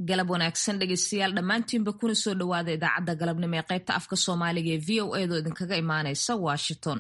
galab wanaagsan dhegeystayaal dhammaantiinba kuna soo dhowaada idaacadda galabnimo ee qaybta afka soomaaliga ee v o edo idinkaga imaanaysa washington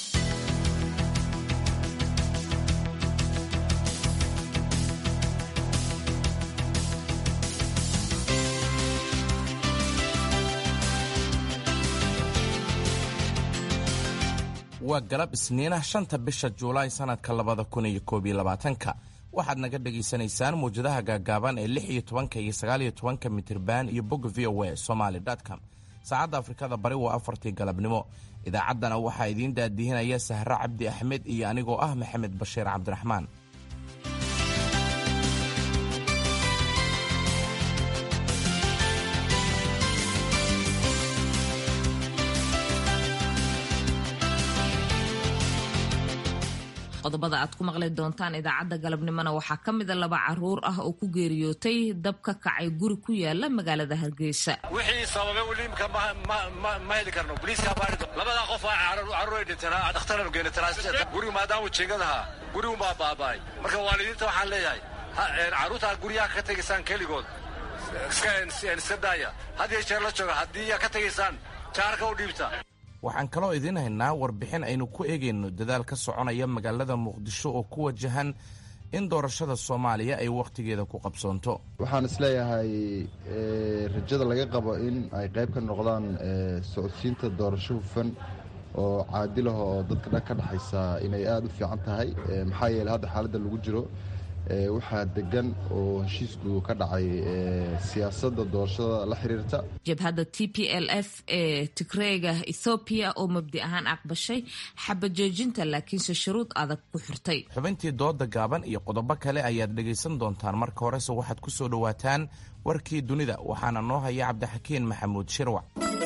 waa galab isniinah shanta bisha juulaay sannadka labada kun iyo koob iyo labaatanka waxaad naga dhegaysanaysaan mawjadaha gaagaaban ee lix iyo tobanka iyo sagaal iyo tobanka mitirban iyo bogga v o a somaly com saacadda afrikada bari waa afartii galabnimo idaacaddana waxaa idiin daadihinaya sahre cabdi axmed iyo anigoo ah maxamed bashiir cabdiraxmaan qodobada aad ku maqli doontaan idaacadda galabnimona waxaa ka mida laba caruur ah oo ku geeriyootay dab ka kacay guri ku yaala magaalada hargeysa wixii sababay weliimka ma heli karno boliiska baari labadaa qof caruur ay dhinteen dhakhtaranu geeni gurigu maadaama jiingadaha gurigunbaa baaba'ay marka waalidiinta waxaan leeyahay carruurtaa guryaha ka tegaysaan keligood iska daaya had iyo jeer la jooga haddii ka tegaysaan jaarka u dhiibta waxaan kaloo idiin haynaa warbixin aynu ku eegayno dadaal ka soconaya magaalada muqdisho oo ku wajahan in doorashada soomaaliya ay wakhtigeeda ku qabsoonto waxaan isleeyahay rajada laga qabo in ay qayb ka noqdaan socodsiinta doorasho hufan oo caadilaha oo dadka dhan ka dhexaysa inay aada u fiican tahay maxaa yeele hadda xaaladda lagu jiro waxaa degan oo heshiisku ka dhacay siyaasadda doorashada la xiriirta jabhadda t p l f ee tigreega ethoobiya oo mabdi ahaan aqbashay xabajoojinta laakiinse shuruud adag ku xirtay xubintii dooda gaaban iyo qodobo kale ayaad dhegaysan doontaan marka horese waxaad ku soo dhowaataan warkii dunida waxaana noo haya cabdixakiin maxamuud shirwac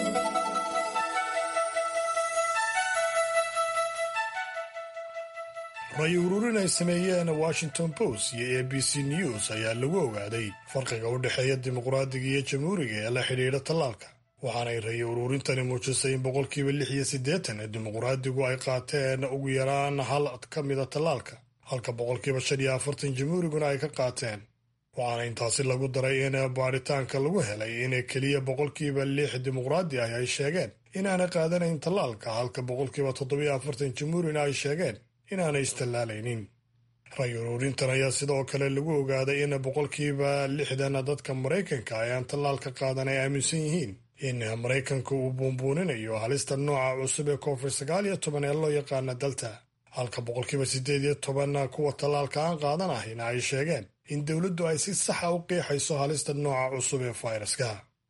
ray ururin ay sameeyeen washington post iyo a b c news ayaa lagu ogaaday farqiga u dhexeeya dimuqraadiga iyo jamhuuriga ee la xidhiidha tallaalka waxaanay ray ururintani muujisay in boqolkiiba lix iyo siddeetan ee dimuqraadigu ay qaateen ugu yaraan hal ka mida tallaalka halka boqolkiiba shan iyo afartan jamhuuriguna ay ka qaateen waxaana intaasi lagu daray in baadhitaanka lagu helay in keliya boqolkiiba lix dimuqraadi ah ay sheegeen inaanay qaadanayn tallaalka halka boqolkiiba toddobiyo afartan jamhuurina ay sheegeen inaanay istallaalaynin ray ururintan ayaa sidoo kale lagu ogaaday in boqolkiiba lixdan dadka maraykanka ay aan tallaalka qaadan ay aaminsan yihiin in maraykanka uu buunbuuninayo halista nooca cusub ee covid sagaal iyo toban ee loo yaqaana dalta halka boqolkiiba siddeed iyo toban kuwa tallaalka aan qaadan ahina ay sheegeen in dowladdu ay si saxa u qiixayso halista nooca cusub ee fayraska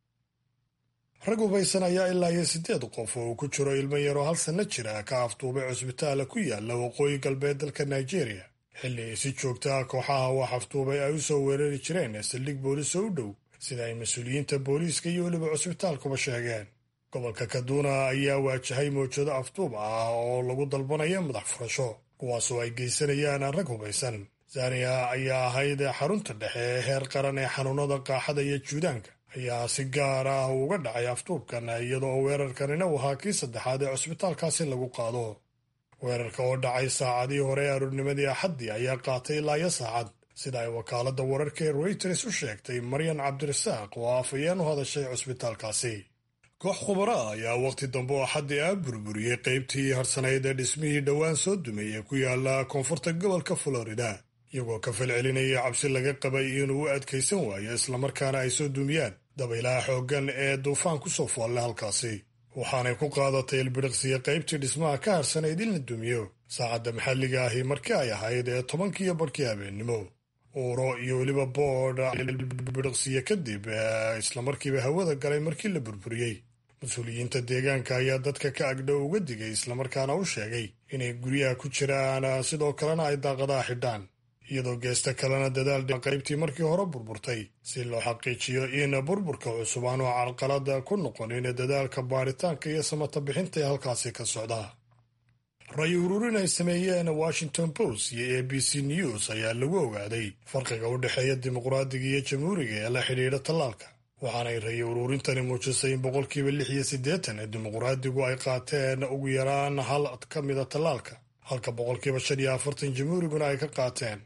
rag hubaysan ayaa ilaa iyo siddeed qof oo uu ku jiro ilmo yaroo hal sanno jira ka afduubay cusbitaala ku yaala waqooyi galbeed dalka nigeria xilli ay si joogta ah kooxaha wax afduubay ay u soo weerari jireen saldhig boolis oo u dhow sida ay mas-uuliyiinta booliiska iyo weliba cusbitaalkuba sheegeen gobolka kaduna ayaa waajahay mawjado afduub ah oo lagu dalbanayo madax furasho kuwaasoo ay geysanayaan rag hubaysan zaniya ayaa ahayd xarunta dhexe ee heer qaran ee xanuunada qaaxada iyo juudaanka ayaa si gaar ah uga dhacay afduubkan iyadoo weerarkanina uu ahaa kii saddexaad ee cusbitaalkaasi lagu qaado weerarka oo dhacay saacadii hore ee aroornimadii axaddii ayaa qaatay ilaa iyo saacad sida ay wakaaladda wararka ee reuters u sheegtay maryan cabdirasaaq oo afayeen u hadashay cusbitaalkaasi koox khubara ayaa wakhti dambe oo axaddii ah burburiyey qaybtii harsanayd ee dhismihii dhowaan soo dumay ee ku yaala koonfurta gobolka florida iyagoo ka falcelinaya cabsi laga qabay inuu u adkaysan waayo islamarkaana ay soo dumiyaan dabaylaha xooggan ee duufaan ku soo foolle halkaasi waxaanay ku qaadatay ilbidhiqsiya qaybtii dhismaha ka harsanayd in la dumiyo saacadda maxalliga ahi markii ay ahayd ee tobankiiyo barhkii habeennimo uuro iyo weliba boodh ilbidhiqsiya kadib islamarkiiba hawada galay markii la burburiyey mas-uuliyiinta deegaanka ayaa dadka ka agdhow uga digay islamarkaana u sheegay inay guryaha ku jiraan sidoo kalena ay daaqadaha xidhaan iyadoo geesta kalena dadaal qaybtii markii hore burburtay si loo xaqiijiyo in burburka cusub aanu carqalada ku noqonin dadaalka baaritaanka iyo samata bixinta ee halkaasi ka socda ray ururin ay sameeyeen washington post iyo a b c news ayaa lagu ogaaday farqiga u dhexeeya dimuqraadiga iyo jamhuuriga ee la xidhiidha tallaalka waxaanay ray ururintani muujisay in boqolkiiba lix iyo siddeetan ee dimuqraadigu ay qaateen ugu yaraan hal ka mida tallaalka halka boqolkiiba shan iyo afartan jamhuuriguna ay ka qaateen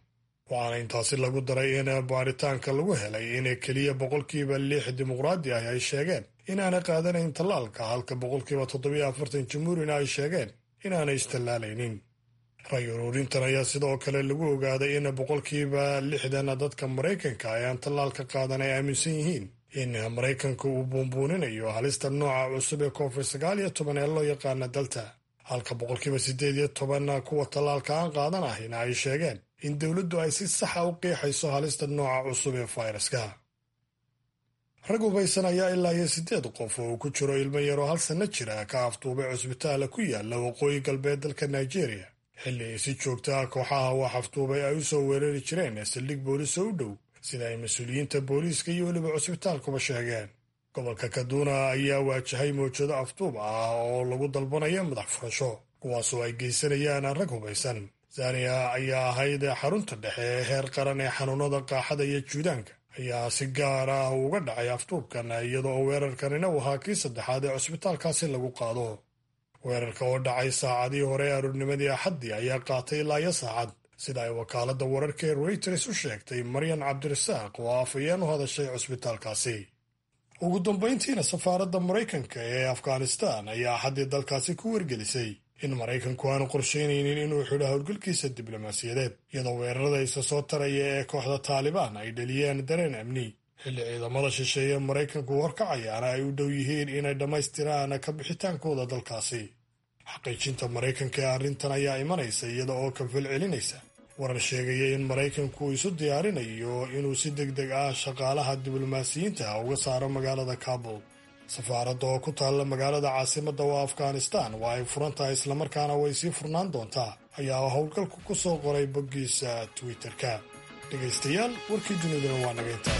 waxaana intaasi lagu daray in baaritaanka lagu helay in keliya boqolkiiba lix dimuqraadi ah ay sheegeen inaanay qaadanayn tallaalka halka boqolkiiba toddobiyo afartan jamhuurina ay sheegeen inaanay istallaalaynin ray ururintan ayaa sidoo kale lagu ogaaday in boqolkiiba lixdan dadka maraykanka ay aan tallaalka qaadan ay aaminsan yihiin in maraykanka uu buunbuuninayo halista nooca cusub ee covid sagaal iyo toban ee loo yaqaana dalta halka boqolkiiba siddeed iyo toban kuwa tallaalka aan qaadan ahina ay sheegeen in dowladdu ay si saxa u qiixayso halista nooca cusub ee fayraska rag hubaysan ayaa ilaa iyo siddeed qof oo uu ku jiro ilmo yaroo hal sanno jira ka afduubay cusbitaala ku yaala waqooyi galbeed dalka nigeria xilli ay si joogta ah kooxaha wax afduubay ay u soo weerari jireen saldhig boolis oo u dhow sida ay mas-uuliyiinta booliiska iyo weliba cusbitaalkuba sheegeen gobolka kaduna ayaa waajahay mawjado afduub ah oo lagu dalbanayo madax furasho kuwaasoo ay geysanayaan rag hubaysan zaniya ayaa ahayd xarunta dhexe ee heer qaran ee xanuunada qaaxada iyo juudaanka ayaa si gaar ah uga dhacay afduubkan iyada oo weerarkanina uu ahaa kii saddexaad ee cusbitaalkaasi lagu qaado weerarka oo dhacay saacadii hore aroornimadii axaddii ayaa qaatay ilaa iyo saacad sida ay wakaaladda wararka ee reuters u sheegtay maryan cabdirasaaq oo afayeen u hadashay cusbitaalkaasi ugu dambayntiina safaaradda maraykanka ee afghanistan ayaa axaddii dalkaasi ku wargelisay in maraykanku aanu qorshaynaynin inuu xidho howlgalkiisa diblomaasiyadeed iyadoo weerarada isa soo taraya ee kooxda taalibaan ay dhaliyeen dareen amni xilli ciidamada shisheeye maraykanku horkacayaana ay u dhow yihiin inay dhammaystiraan ka bixitaankooda dalkaasi xaqiijinta maraykanka ee arrintan ayaa imanaysa iyada oo kafal celinaysa warar sheegaya in maraykanku isu diyaarinayo inuu si deg deg ah shaqaalaha diblomaasiyiinta uga saaro magaalada kabul safaaradda oo ku taalla magaalada caasimadda waa afghanistan waa ay furan tahay islamarkaana way sii furnaan doontaa ayaa howlgalku ku soo qoray boggiisa twitter-ka dhegaystayaal warkii duniduna waa naga intaas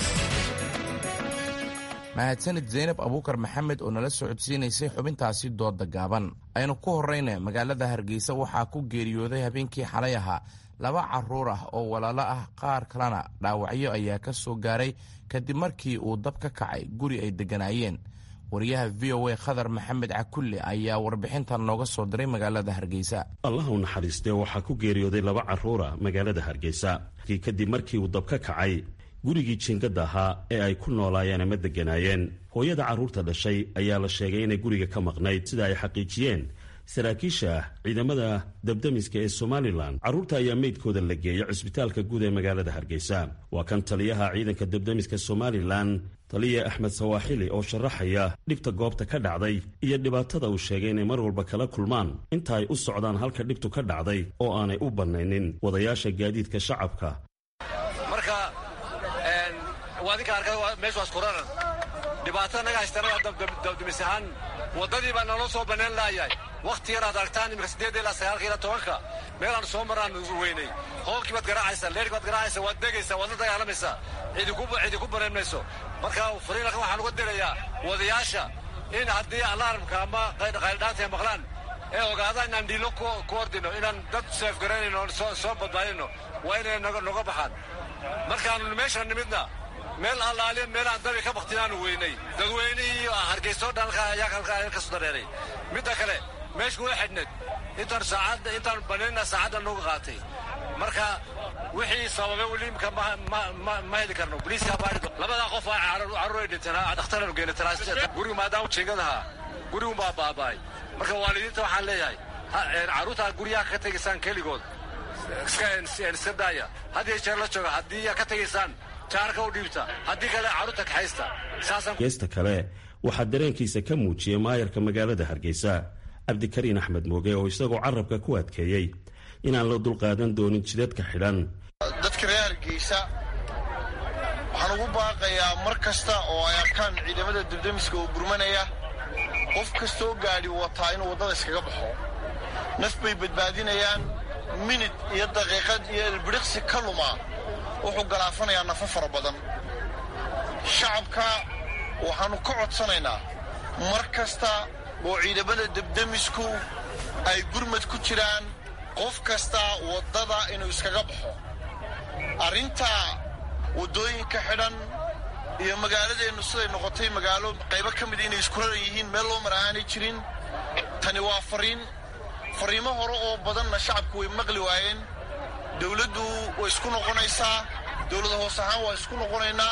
mahadsanid zaynab abuukar maxamed oo nala socodsiinaysay xubintaasi dooda gaaban aynu ku horrayna magaalada hargeysa waxaa ku geeriyooday habeenkii xalay ahaa laba carruur ah oo walaalo ah qaar kalena dhaawacyo ayaa ka soo gaaray kadib markii uu dab ka kacay guri ay degganaayeen wariyaha v o a khadar maxamed cakulle ayaa warbixintan nooga soo diray magaalada hargeysa allah u naxariistee waxaa ku geeriyooday laba carruura magaalada hargeysa kadib markii uu dab ka kacay gurigii jiingada ahaa ee ay ku noolaayeen ama degganaayeen hooyada carruurta dhashay ayaa la sheegay inay guriga ka maqnayd sida ay xaqiijiyeen saraakiisha ciidamada dabdamiska ee somalilan carruurta ayaa meydkooda la geeyay cusbitaalka guud ee magaalada hargeysa waa kan taliyaha ciidanka dabdamiska somalilan taliya axmed sawaaxili oo sharaxaya dhibta goobta ka dhacday iyo dhibaatada uu sheegay inay mar walba kala kulmaan inta ay u socdaan halka dhibtu ka dhacday oo aanay u bannaynin wadayaasha gaadiidka shacabka marka waadinka arkay meeshu askuraran dhibaatada naga haystana waa dabdamis ahaan waddadii baa naloo soo bannaan laayahay wakhti yar aad aragtaan imika siddeed ilaa sagaalka ilaa tobanka meelaan soo maraan weynay hoolkii baad garaacaysaa leerhkii baad garaacaysaa waad degaysaa waad la dagaalamaysaa cidi ku baneen mayso marka fariinalkan waxaan uga dirayaa wadayaasha in haddii alaaramka ama qayldhaanta ay maqlaan ee ogaadaan inaan dhiilo ku ordino inaan dad seefgaraynayno soo badbaadino waa inay noga baxaan markaanu meesha nimidna meel allaaliya meelaan dabi ka baktinaanu weynay dadweynihii iyo hargeysoo dhan ayaa halkaa ka soo dareeray midda kale meeshu way xidhneed intaan saacadda intaan banayna saacadda nooga qaatay marka wixii sababay weliimka ma heli karno boliiska baadhido labadaa qof aa carruur ay dhinteen dhakhtaranu geena gurigu maadaama jiingadaha gurigumbaa baaba'ay marka waalidiinta waxaan leeyahay carruurtaa guryaha ka tegaysaan keligood iska daaya had iyo jeer la jooga haddii ka tegaysaan jaarka u dhiibta haddii kale carruurta kaxaysta geesta kale waxaa dareenkiisa ka muujiyey maayarka magaalada hargeysa cabdikariin axmed mooge oo isagoo carabka ku adkeeyey inaan la dulqaadan doonin jidadka xidhan dadka reer hargeysa waxaan ugu baaqayaa mar kasta oo ay arkaan ciidamada dibdamiska oo gurmanaya qof kastoo gaadhi wataa inuu waddada iskaga baxo naf bay badbaadinayaan minid iyo daqiiqad iyo elbidhiqsi ka luma wuxuu galaafanayaa nafo fara badan shacabka waxaannu ka codsanaynaa mar kasta oo ciidamada debdemisku ay gurmad ku jiraan qof kasta waddada inuu iskaga baxo arrinta waddooyinka xidhan iyo magaaladeennu siday noqotay magaalo qaybo ka mida inay isku raran yihiin meel loo mar aanay jirin tani waa fariin fariimo hore oo badanna shacabku way maqli waayeen dowladdu way isku noqonaysaa dowlada hoos ahaan waa isku noqonaynaa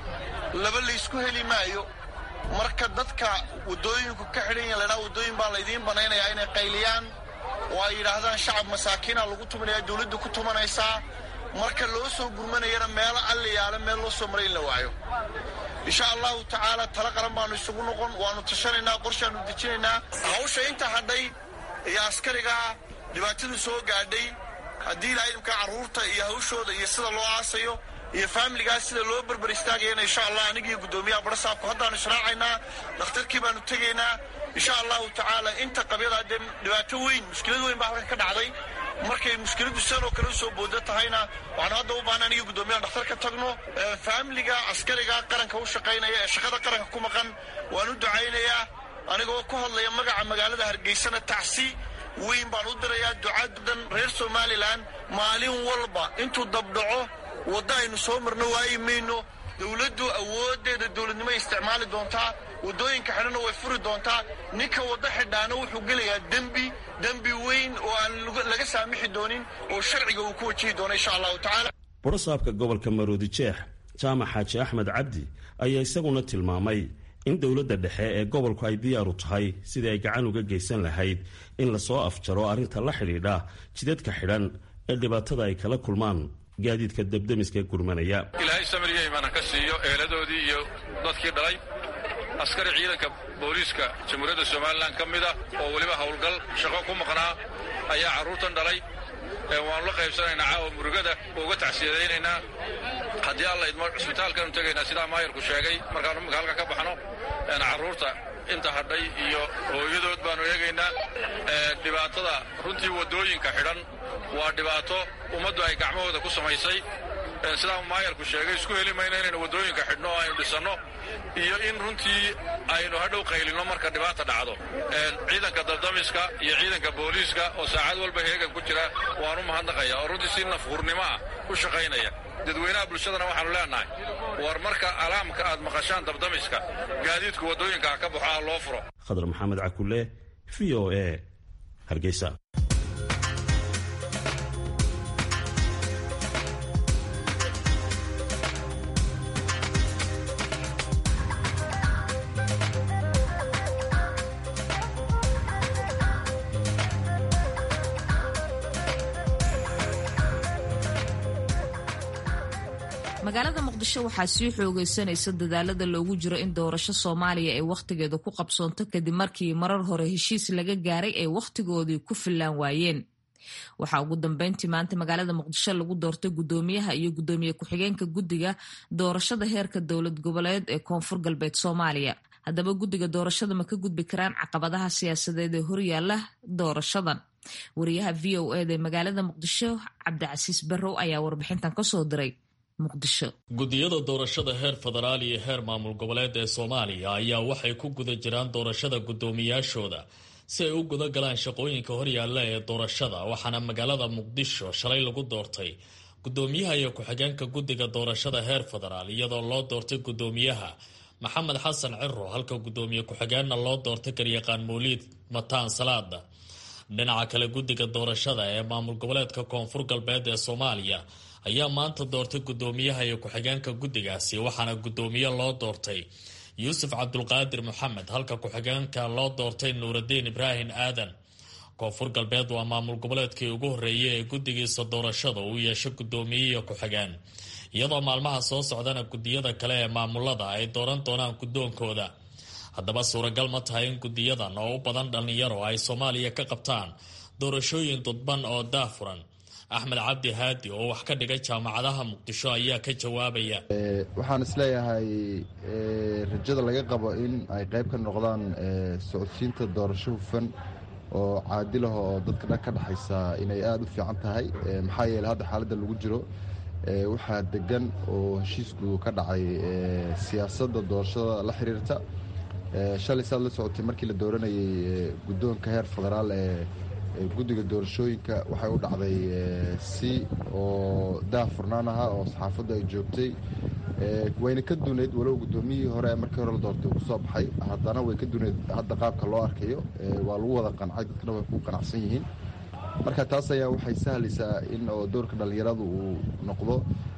laba laysku heli maayo marka dadka waddooyinku ka xidhan yahin laydhaha waddooyin baa laydiin banaynayaa inay qayliyaan oo ay yidhaahdaan shacab masaakiina lagu tumanaya dowladdu ku tumanaysaa marka loo soo gurmanayana meelo alliyaale meel loo soo maray in la waayo insha allahu tacaala tala qaran baanu isugu noqon waannu tashanaynaa qorshaannu dejinaynaa hawsha inta hadhay iyo askarigaa dhibaatadu soo gaadhay haddii ilaa idimka carruurta iyo hawshooda iyo sida loo aasayo iyo faamiligaas sida loo berber istaagayana insha allah anigiiyo guddoomiyaha barasaabku haddaanu israacaynaa dhakhtarkii baanu tegaynaa insha allahu tacaala inta qabyada dee dhibaato weyn mushkilad weyn baa halkan ka dhacday markay mushkiladdu sanoo kale usoo booda tahayna waxaanu hadda u baahna anigii guddoomiyaha dhakhtar ka tagno faamiliga askariga qaranka u shaqaynaya ee shaqada qaranka ku maqan waan u ducaynayaa anigoo ku hadlaya magaca magaalada hargeysana tacsi weyn baan u dirayaa ducadan reer somalilan maalin walba intuu dabdhaco wadda aynu soo marno waayi mayno dowladdu awooddeeda dowladnimo isticmaali doontaa waddooyinka xidhanna way furi doontaa ninka waddo xidhaana wuxuu gelayaa dembi dembi weyn oo aan laga saamixi doonin oo sharciga uu ku wajihi doono insha allahu tacaala borosaabka gobolka maroodi jeex jaamac xaaji axmed cabdi ayaa isaguna tilmaamay in dowladda dhexe ee gobolku ay diyaaru tahay sidii ay gacan uga geysan lahayd in lasoo afjaro arrinta la xidhiidha jidadka xidhan ee dhibaatada ay kala kulmaan gaadiidka debdemiska gurmanaya ilaahay samiriya imaana ka siiyo eeladoodii iyo dadkii dhalay askari ciidanka booliiska jamhuuriyadda somalilan ka mid ah oo weliba howlgal shaqo ku maqnaa ayaa carruurtan dhalay waannu la qaybsanaynaa caawa murugada uga tacsiyadaynaynaa haddii alla idmo cisbitaalkaanu tegaynaa sidaa maayarku sheegay markaanu imika halka ka baxno carruurta inta hadhay iyo hooyadood baanu eegaynaa dhibaatada runtii waddooyinka xidhan waa dhibaato ummaddu ay gacmahooda ku samaysay sidaa maayarku sheegay isku heli mayno inaynu waddooyinka xidhno oo aynu dhisanno iyo in runtii aynu hadhow qaylinno marka dhibaata dhacdo ciidanka dardamiska iyo ciidanka booliiska oo saacad walba heegan ku jira waanu mahadnaqaya oo runtii si nafhurnimo ah u shaqaynaya dadweynaha bulshadana waxaanu leenahay war marka alaamka aad maqashaan dabdamiska gaadiidku waddooyinka ka baxo ah loo furo khadar maxamed cakule v o a hargeysa magaalada muqdisho waxaa sii xoogeysanaysa dadaalada loogu jiro in doorasho soomaaliya ay wakhtigeeda ku qabsoonto kadib markii marar hore heshiis laga gaaray ay wakhtigoodii ku fillaan waayeen waxaa ugu dambeyntii maanta magaalada muqdisho lagu doortay guddoomiyaha iyo guddoomiye ku-xigeenka guddiga doorashada heerka dowlad goboleed ee koonfur galbeed soomaaliya haddaba guddiga doorashada ma ka gudbi karaan caqabadaha siyaasadeed ee horyaala doorashadan wariyaha v o eda ee magaalada muqdisho cabdicasiis barrow ayaa warbixintan kasoo diray guddiyada doorashada heer federaal iyo heer maamul goboleed ee soomaaliya ayaa waxay ku guda jiraan doorashada guddoomiyaashooda si ay u guda galaan shaqooyinka horyaalla ee doorashada waxaana magaalada muqdisho shalay lagu doortay guddoomiyaha iyo ku-xigeenka guddiga doorashada heer federaal iyadoo loo doortay guddoomiyaha maxamed xasan ciro halka guddoomiye ku-xigeenna loo doortay garyaqaan mawliid mataan salaada dhinaca kale guddiga doorashada ee maamul goboleedka koonfur galbeed ee soomaaliya ayaa maanta doortay guddoomiyaha iyo ku-xigeenka guddigaasi waxaana guddoomiye loo doortay yuusuf cabdulqaadir maxamed halka ku-xigeenka loo doortay nuuraddiin ibraahim aadan koonfur galbeed waa maamul goboleedkii ugu horreeyay ee guddigiisa doorashada uu yeesho guddoomiye iyo ku-xigeen iyadoo maalmaha soo socdana guddiyada kale ee maamulada ay dooran doonaan guddoonkooda haddaba suuragal ma tahay in guddiyadan oo u badan dhallinyaro ay soomaaliya ka qabtaan doorashooyin dudban oo daafuran axmed cabdi haadi oo wax ka dhigay jaamacadaha muqdisho ayaa ka jawaabaya waxaan isleeyahay rajada laga qabo in ay qayb ka noqdaan socodsiinta doorasho hufan oo caadilaho oo dadka dhan ka dhexaysa inay aada u fiican tahay maxaa yeele hadda xaaladda lagu jiro waxaa degan oo heshiisku ka dhacay siyaasadda doorashada la xiriirta shalay saad la socotay markii la dooranayay guddoonka heer federaal ee guddiga doorashooyinka waxay u dhacday si oo daah furnaan ahaa oo saxaafaddu ay joogtay wayna ka duunayd walow guddoomiyihii hore markii hore la doortay uu kusoo baxay haddana way ka duunayd hadda qaabka loo arkayo waa lagu wada qancay dadkana way ku qanacsan yihiin marka taas ayaa waxay sahlaysaa in oo doorka dhallinyaradu uu noqdo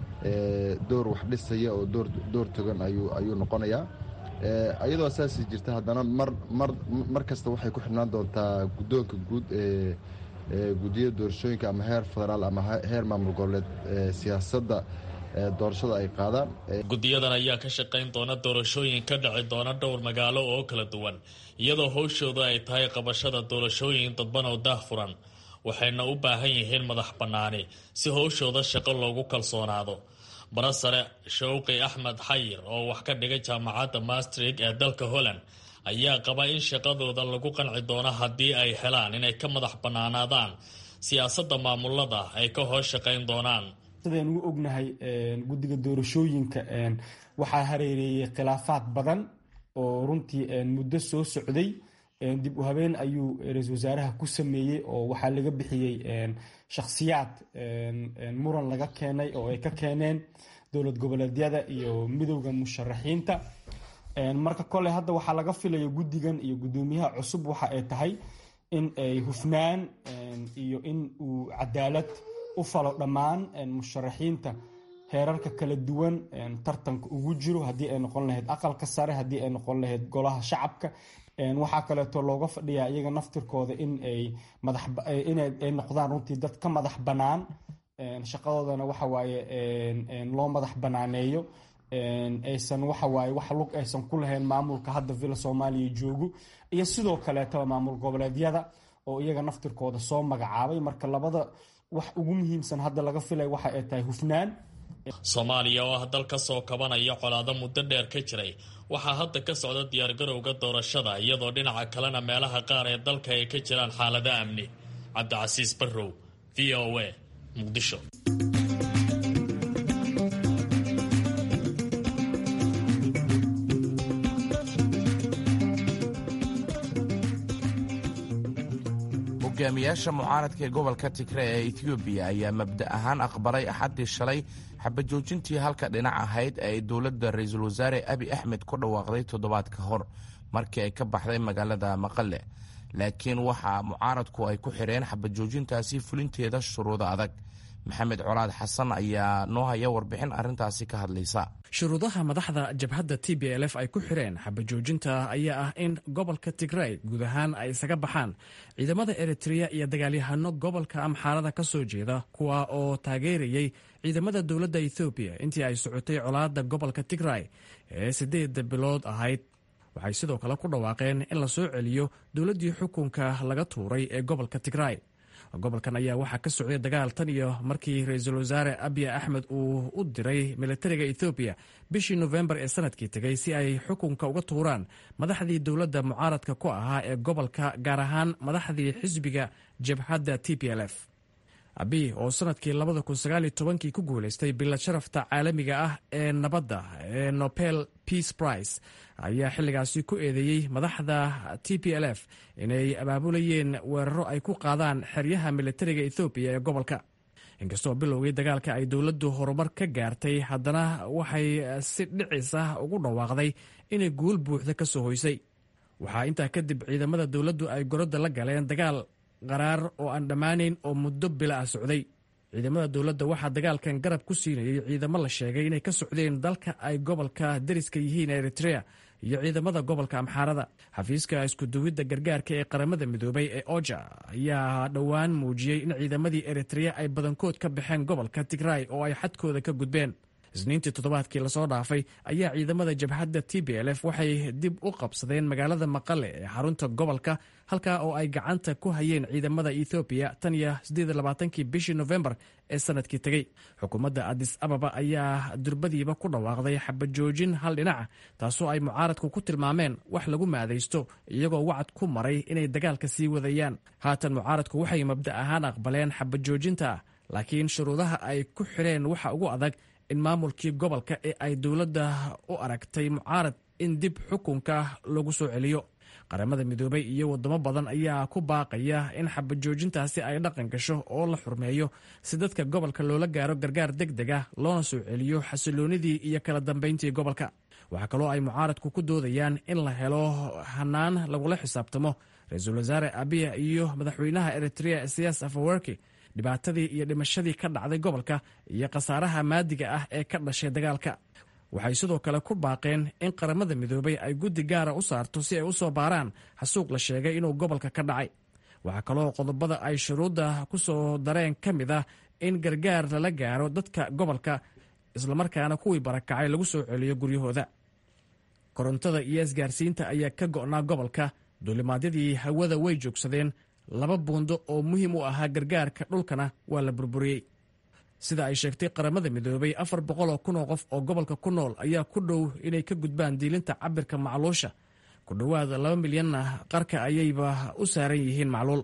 door wax dhisaya oo door togan ayuu noqonayaa iyadoo saasi jirta haddana mar kasta waxay ku xidhnaan doontaa guddoonka guud ee guddiyada doorashooyinka ama heer federaal ama heer maamul goboleed siyaasadda doorashada ay qaadaan guddiyadan ayaa ka shaqayn doona doorashooyin ka dhici doona dhowr magaalo oo kala duwan iyadoo howshooda ay tahay qabashada doorashooyin dadban oo daahfuran waxayna u baahan yihiin madax bannaani si howshooda shaqo loogu kalsoonaado barasare shawqi axmed xayir oo wax ka dhigay jaamacadda mastrig ee dalka holland ayaa qaba in shaqadooda lagu qanci doono haddii ay helaan inay ka madax bannaanaadaan siyaasadda maamulada ay ka hoos shaqayn doonaan sidaynu u ognahay guddiga doorashooyinka waxaa hareereeyey khilaafaad badan oo runtii muddo soo socday dib u habeen ayuu ra-iisul wasaaraha ku sameeyey oo waxaa laga bixiyey shakhsiyaad muran laga keenay oo ay ka keeneen dowlad goboleedyada iyo midowda musharaxiinta marka kole hadda waxaa laga filaya guddigan iyo guddoomiyaha cusub waxa ay tahay in ay hufnaan iyo in uu cadaalad u falo dhammaan musharaxiinta heerarka kala duwan tartanka ugu jiro haddii ay noqon lahayd aqalka sare haddii ay noqon lahayd golaha shacabka waxaa kaleeto looga fadhiyaa iyaga naftirkooda in ay madaxinay noqdaan runtii dad ka madax bannaan shaqadoodana waxawaaye loo madax banaaneeyo aysan waxawaaye wax lug aysan ku lahayn maamulka hadda villa soomaaliya joogo iyo sidoo kaleetaba maamul goboleedyada oo iyaga naftirkooda soo magacaabay marka labada wax ugu muhiimsan hadda laga filay waxa ay tahay hufnaan soomaaliya oo ah dal ka soo kabanaya colaado muddo dheer ka jiray waxaa hadda ka socda diyaargarowga doorashada iyadoo dhinaca kalena meelaha qaar ee dalka ay ka jiraan xaalado amni cabdicasiis barrow v o a muqdisho hogaamiyaasha mucaaradka ee gobolka tigre ee etoobiya ayaa mabda ahaan aqbalay axaddii shalay xabajoojintii halka dhinac ahayd ee ay dowladda ra-iisul wasaare abi axmed ku dhawaaqday toddobaad ka hor markii ay ka baxday magaalada maqale laakiin waxaa mucaaradku ay ku xidheen xabajoojintaasi fulinteeda shuruudo adag maxamed colaad xasan ayaa noo haya warbixin arrintaasi ka hadlaysa shuruudaha madaxda jabhadda t b l f ay ku xidheen xabajoojinta ayaa ah in gobolka tigray guud ahaan ay isaga baxaan ciidamada eritreya iyo dagaalyahano gobolka amxaarada ka soo jeeda kuwa oo taageerayay ciidamada dowladda ethoobiya intii ay socotay colaadda gobolka tigray ee siddeedda bilood ahayd waxay sidoo kale ku dhawaaqeen in la soo celiyo dowladdii xukunka laga tuuray ee gobolka tigray gobolkan ayaa waxaa ka socday dagaal tan iyo markii ra-iisul wasaare abiy axmed uu u diray militariga ethoobiya bishii nofembar ee sanadkii tegay si ay xukunka uga tuuraan madaxdii dowladda mucaaradka ku ahaa ee gobolka gaar ahaan madaxdii xisbiga jabhadda t p l f abiy oo sanadkii kii ku guulaystay bilad sharafta caalamiga ah ee nabadda ee nobel peace price ayaa xilligaasi ku eedeeyey madaxda t p l f inay abaabulayeen weeraro ay ku qaadaan xeryaha militariga ethoobiya ee gobolka inkastoo bilowgii dagaalka ay dowladdu horumar ka gaartay haddana waxay si dhicis ah ugu dhawaaqday inay guul buuxda ka soo hoysay waxaa intaa kadib ciidamada dowladdu ay gorodda la galeen dagaal qaraar oo aan dhammaanayn oo muddo bila ah socday ciidamada dowladda waxaa dagaalkan garab ku siinayay ciidamo la sheegay inay ka socdeen dalka ay gobolka dariska yihiin eritrea iyo ciidamada gobolka amxaarada xafiiska iskuduwidda gargaarka ee qaramada midoobay ee oja ayaa dhowaan muujiyey in ciidamadii eritrea ay badankood ka baxeen gobolka tigray oo ay xadkooda ka gudbeen isniintii toddobaadkii lasoo dhaafay ayaa ciidamada jabhadda t b l f waxay dib u qabsadeen magaalada maqale ee xarunta gobolka halkaa oo ay gacanta ku hayeen ciidamada ethoobiya tan iyo kii bishii nofembar ee sanadkii tegey xukuumadda adis ababa ayaa durbadiiba ku dhawaaqday xabajoojin hal dhinaca taasoo ay mucaaradku ku tilmaameen wax lagu maadaysto iyagoo wacad ku maray inay dagaalka sii wadayaan haatan mucaaradku waxay mabda ahaan aqbaleen xabajoojinta laakiin shuruudaha ay ku xidheen waxa ugu adag in maamulkii gobolka ee ay dowladda u aragtay mucaarad in dib xukunka lagu soo celiyo qaramada midoobay iyo wadamo badan ayaa ku baaqaya in xabajoojintaasi ay dhaqan gasho oo la xurmeeyo si dadka gobolka loola gaaro gargaar deg deg ah loona soo celiyo xasiloonidii iyo kala dambayntii gobolka waxaa kaloo ay mucaaradku ku doodayaan in la helo hanaan lagula xisaabtamo ra-iisul wasaare abiya iyo madaxweynaha eritrea siyaas afawerki dhibaatadii iyo dhimashadii ka dhacday gobolka iyo khasaaraha maadiga ah ee ka dhashay dagaalka waxay sidoo kale ku baaqeen in qaramada midoobay ay guddi gaara u saarto si ay u soo baaraan xasuuq la sheegay inuu gobolka ka dhacay waxaa kaloo qodobada ay shuruudda ku soo dareen ka mid ah in gargaar lala gaaro dadka gobolka islamarkaana kuwii barakacay lagu soo celiyo guryahooda korontada iyo isgaarsiinta ayaa ka go'naa gobolka duulimaadyadii hawada way joogsadeen laba buundo oo muhiim u ahaa gargaarka dhulkana waa la burburiyey sida ay sheegtay qaramada midoobay afar boqol oo kun oo qof oo gobolka ku nool ayaa ku dhow inay ka gudbaan diilinta cabirka macluusha ku dhowaad laba milyanna qarka ayayba u saaran yihiin macluul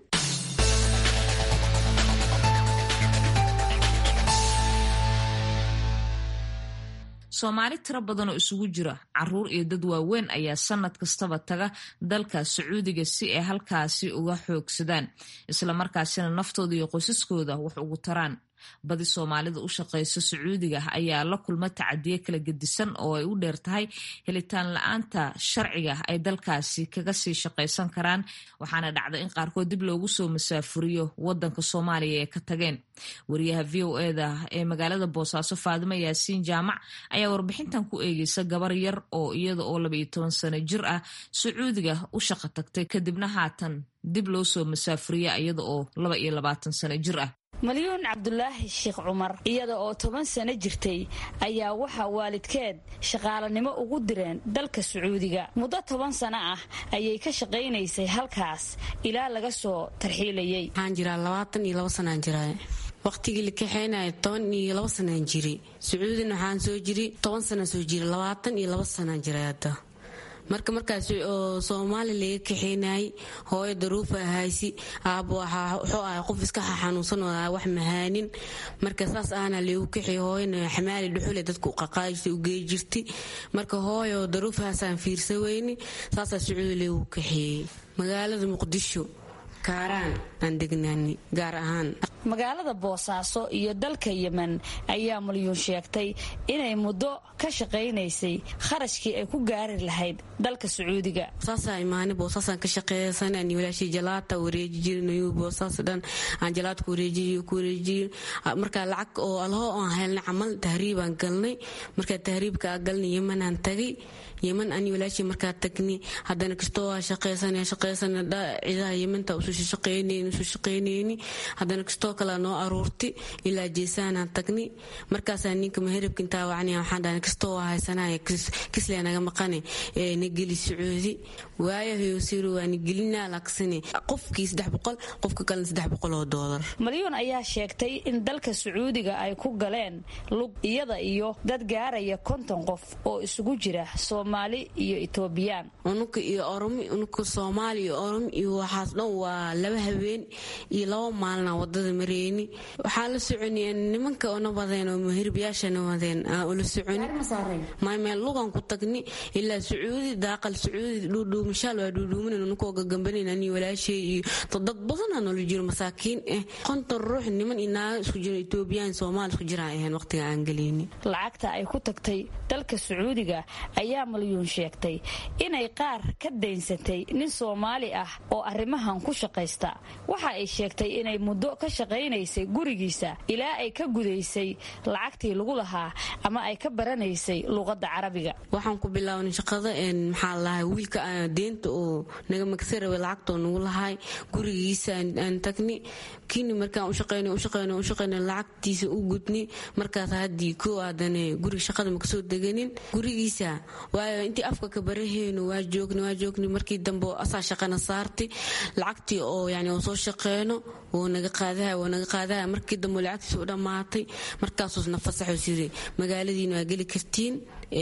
soomaali tiro badan oo isugu jira caruur iyo dad waaweyn ayaa sanad kastaba taga dalka sacuudiga si ay halkaasi uga xoogsadaan islamarkaasina naftooda iyo qoysaskooda wax ugu taraan badi soomaalida u shaqaysa sacuudiga ayaa la kulma tacadiye kala gedisan oo ay u dheer tahay helitaan la-aanta sharciga ay dalkaasi kaga sii shaqaysan karaan waxaana dhacda in qaarkood dib loogu soo masaafuriyo wadanka soomaaliya ee ka tageen wariyaha v o eda ee magaalada boosaaso faadimo yaasiin jaamac ayaa warbixintan ku eegeysa gabar yar oo iyada oo labaiyo toban sano jir ah sacuudiga u shaqo tagtay kadibna haatan dib loo soo masaafuriya iyada oo laba iyo labaatan sano jir ah malyuun cabdulaahi sheekh cumar iyada oo toban sano jirtay ayaa waxaa waalidkeed shaqaalanimo ugu direen dalka sacuudiga muddo toban sano ah ayay ka shaqaynaysay halkaas ilaa laga soo tarxiilayay waxaan jiraa labaatan iyo labo sanaan jiraa waqtigii la kaxeynaya toban iyo labo sanaan jiri sacuudina waxaan soo jiri toban sana soo jiri labaatan iyo labo sanaan jiray hadda marka markaas oo soomaali laga kaxeynayay hooyo daruufa ahaysi aabo wuxuu ahay qof iska xanuunsan oo wax mahaanin marka saas ahna lagu kaxey hooyana xamaali dhuxule dadku qaqaajisa u gey jirti marka hooyo daruufahaasaan fiirsa weyni saasaa sacuudi lagu kaxeeyey magaalada muqdisho kaaraan aan degnaani gaar ahaan magaalada boosaaso iyo dalka yemen ayaa malyuun sheegtay inay muddo ka shaqaynaysay kharashkii ay ku gaari lahayd dalka sacuudiga saasaa imaani boosaasaan ka shaqeeysan ani walaashii jalaata wareeji jirinayu boosaas dhan aan jalaadka wareejiyo ku wareejiyo markaa lacag oo alhoo aan helnay camal tahriibaan galnay markaa tahriibka galnay yemanaan tagay yeman ani walaashii markaa tagni haddana kastoo waa shaqeysan shaqeysan ciidaha yemanta usu shaqeyneyni usu shaqeyneyni haddana kastoo kale noo aruurti ilaa jeesaanaan tagni markaasaa ninka maherabka intaa wacni waxaan dhahay kastoo waa haysanaya kislee naga maqane ee na geli sacuudi waayahayo siro waa na gelinaa laaksane qofkii saddex boqol qofka kalena saddex boqol oo doolar malyuun ayaa sheegtay in dalka sacuudiga ay ku galeen lug iyada iyo dad gaaraya konton qof oo isugu jira soomaali iyo etoobiyaan unuka iyo oromi unuka soomaali iyo oromi iyo waxaas dhan waa laba habeen iyo laba maalina wadada mareyni waxaa la soconi nimanka ona wadeen oo mahirbayaashana wadeen ula soconi maymeel lugan ku tagni ilaa sacuudi daaqal sacuudi dhuudhuumashaal waa dhuudhuumanan unukoo gagambanan ani walaashay iyo dad badanaa noola jiro masaakiin ah konton ruux niman iyo naago isku jiro etoobiyaan soomaali isku jiraan ahayn waqtiga aan geleyni lacagta ay ku tagtay dalka sacuudiga ayaa malyuun sheegtay inay qaar ka daynsatay nin soomaali ah oo arrimahan ku shaqaysta waxa ay sheegtay inay muddo ka shaqaynaysay gurigiisa ilaa ay ka gudaysay lacagtii lagu lahaa ama ay ka baranaysay luqadda carabiga waxaan ku bilaabnay shaqada maxaa lahay wiilka deenta oo naga magsa rabay lacagtoo nagu lahay gurigiisa aan tagni kini markaan ushaqeyn ushaqeyn ushaqeyn lacagtiisa u gudni markaas haddii koo aadane guriga shaqada makasoo deganin gurigiisa waayo intii afka ka baraheyno waa joogni waa joogni markii dambe asaa shaqana saarti lacagtii oo yani oo soo shaqeyno wuu naga qaadaha wuu naga qaadaha markii dambe lacagtiisa u dhammaatay markaasuusna fasaxo sidii magaaladiina waa geli kartiin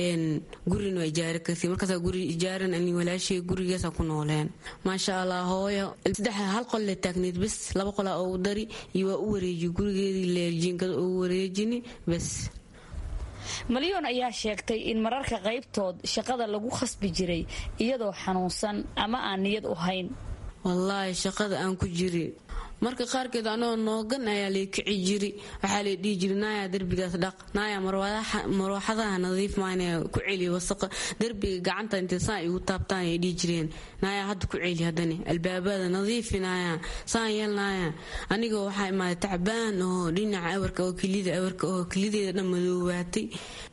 gurina waa ijaari kartiin markaasa guri ijaaran ani walaashay gurigaasa ku nooleen maasha allah hooyo saddex hal qol le taagneed bes laba qolaa ugu dari iyo waa u wareeji gurigeedii leerjiinkada ugu wareejini bes malyoon ayaa sheegtay in mararka qaybtood shaqada lagu khasbi jiray iyadoo xanuunsan ama aan niyad u hayn wallaahi shaqada aan ku jiri marka qaarkeed anoo noogan ayaa lay kici jiri waxaa lay dhihi jiri naaya derbigaas dhaq naaya marwaxadaha nadiif maana ku celi wasaqa derbiga gacanta intay saa igu taabtaan ay dhihi jireen naaya hadda ku celi haddani albaabada nadiifi naaya saan yeel naaya anigoo waxaa imaaday tacbaan oo dhinaca awarka oo kelida awarka oo kelideeda dhan madoobaatay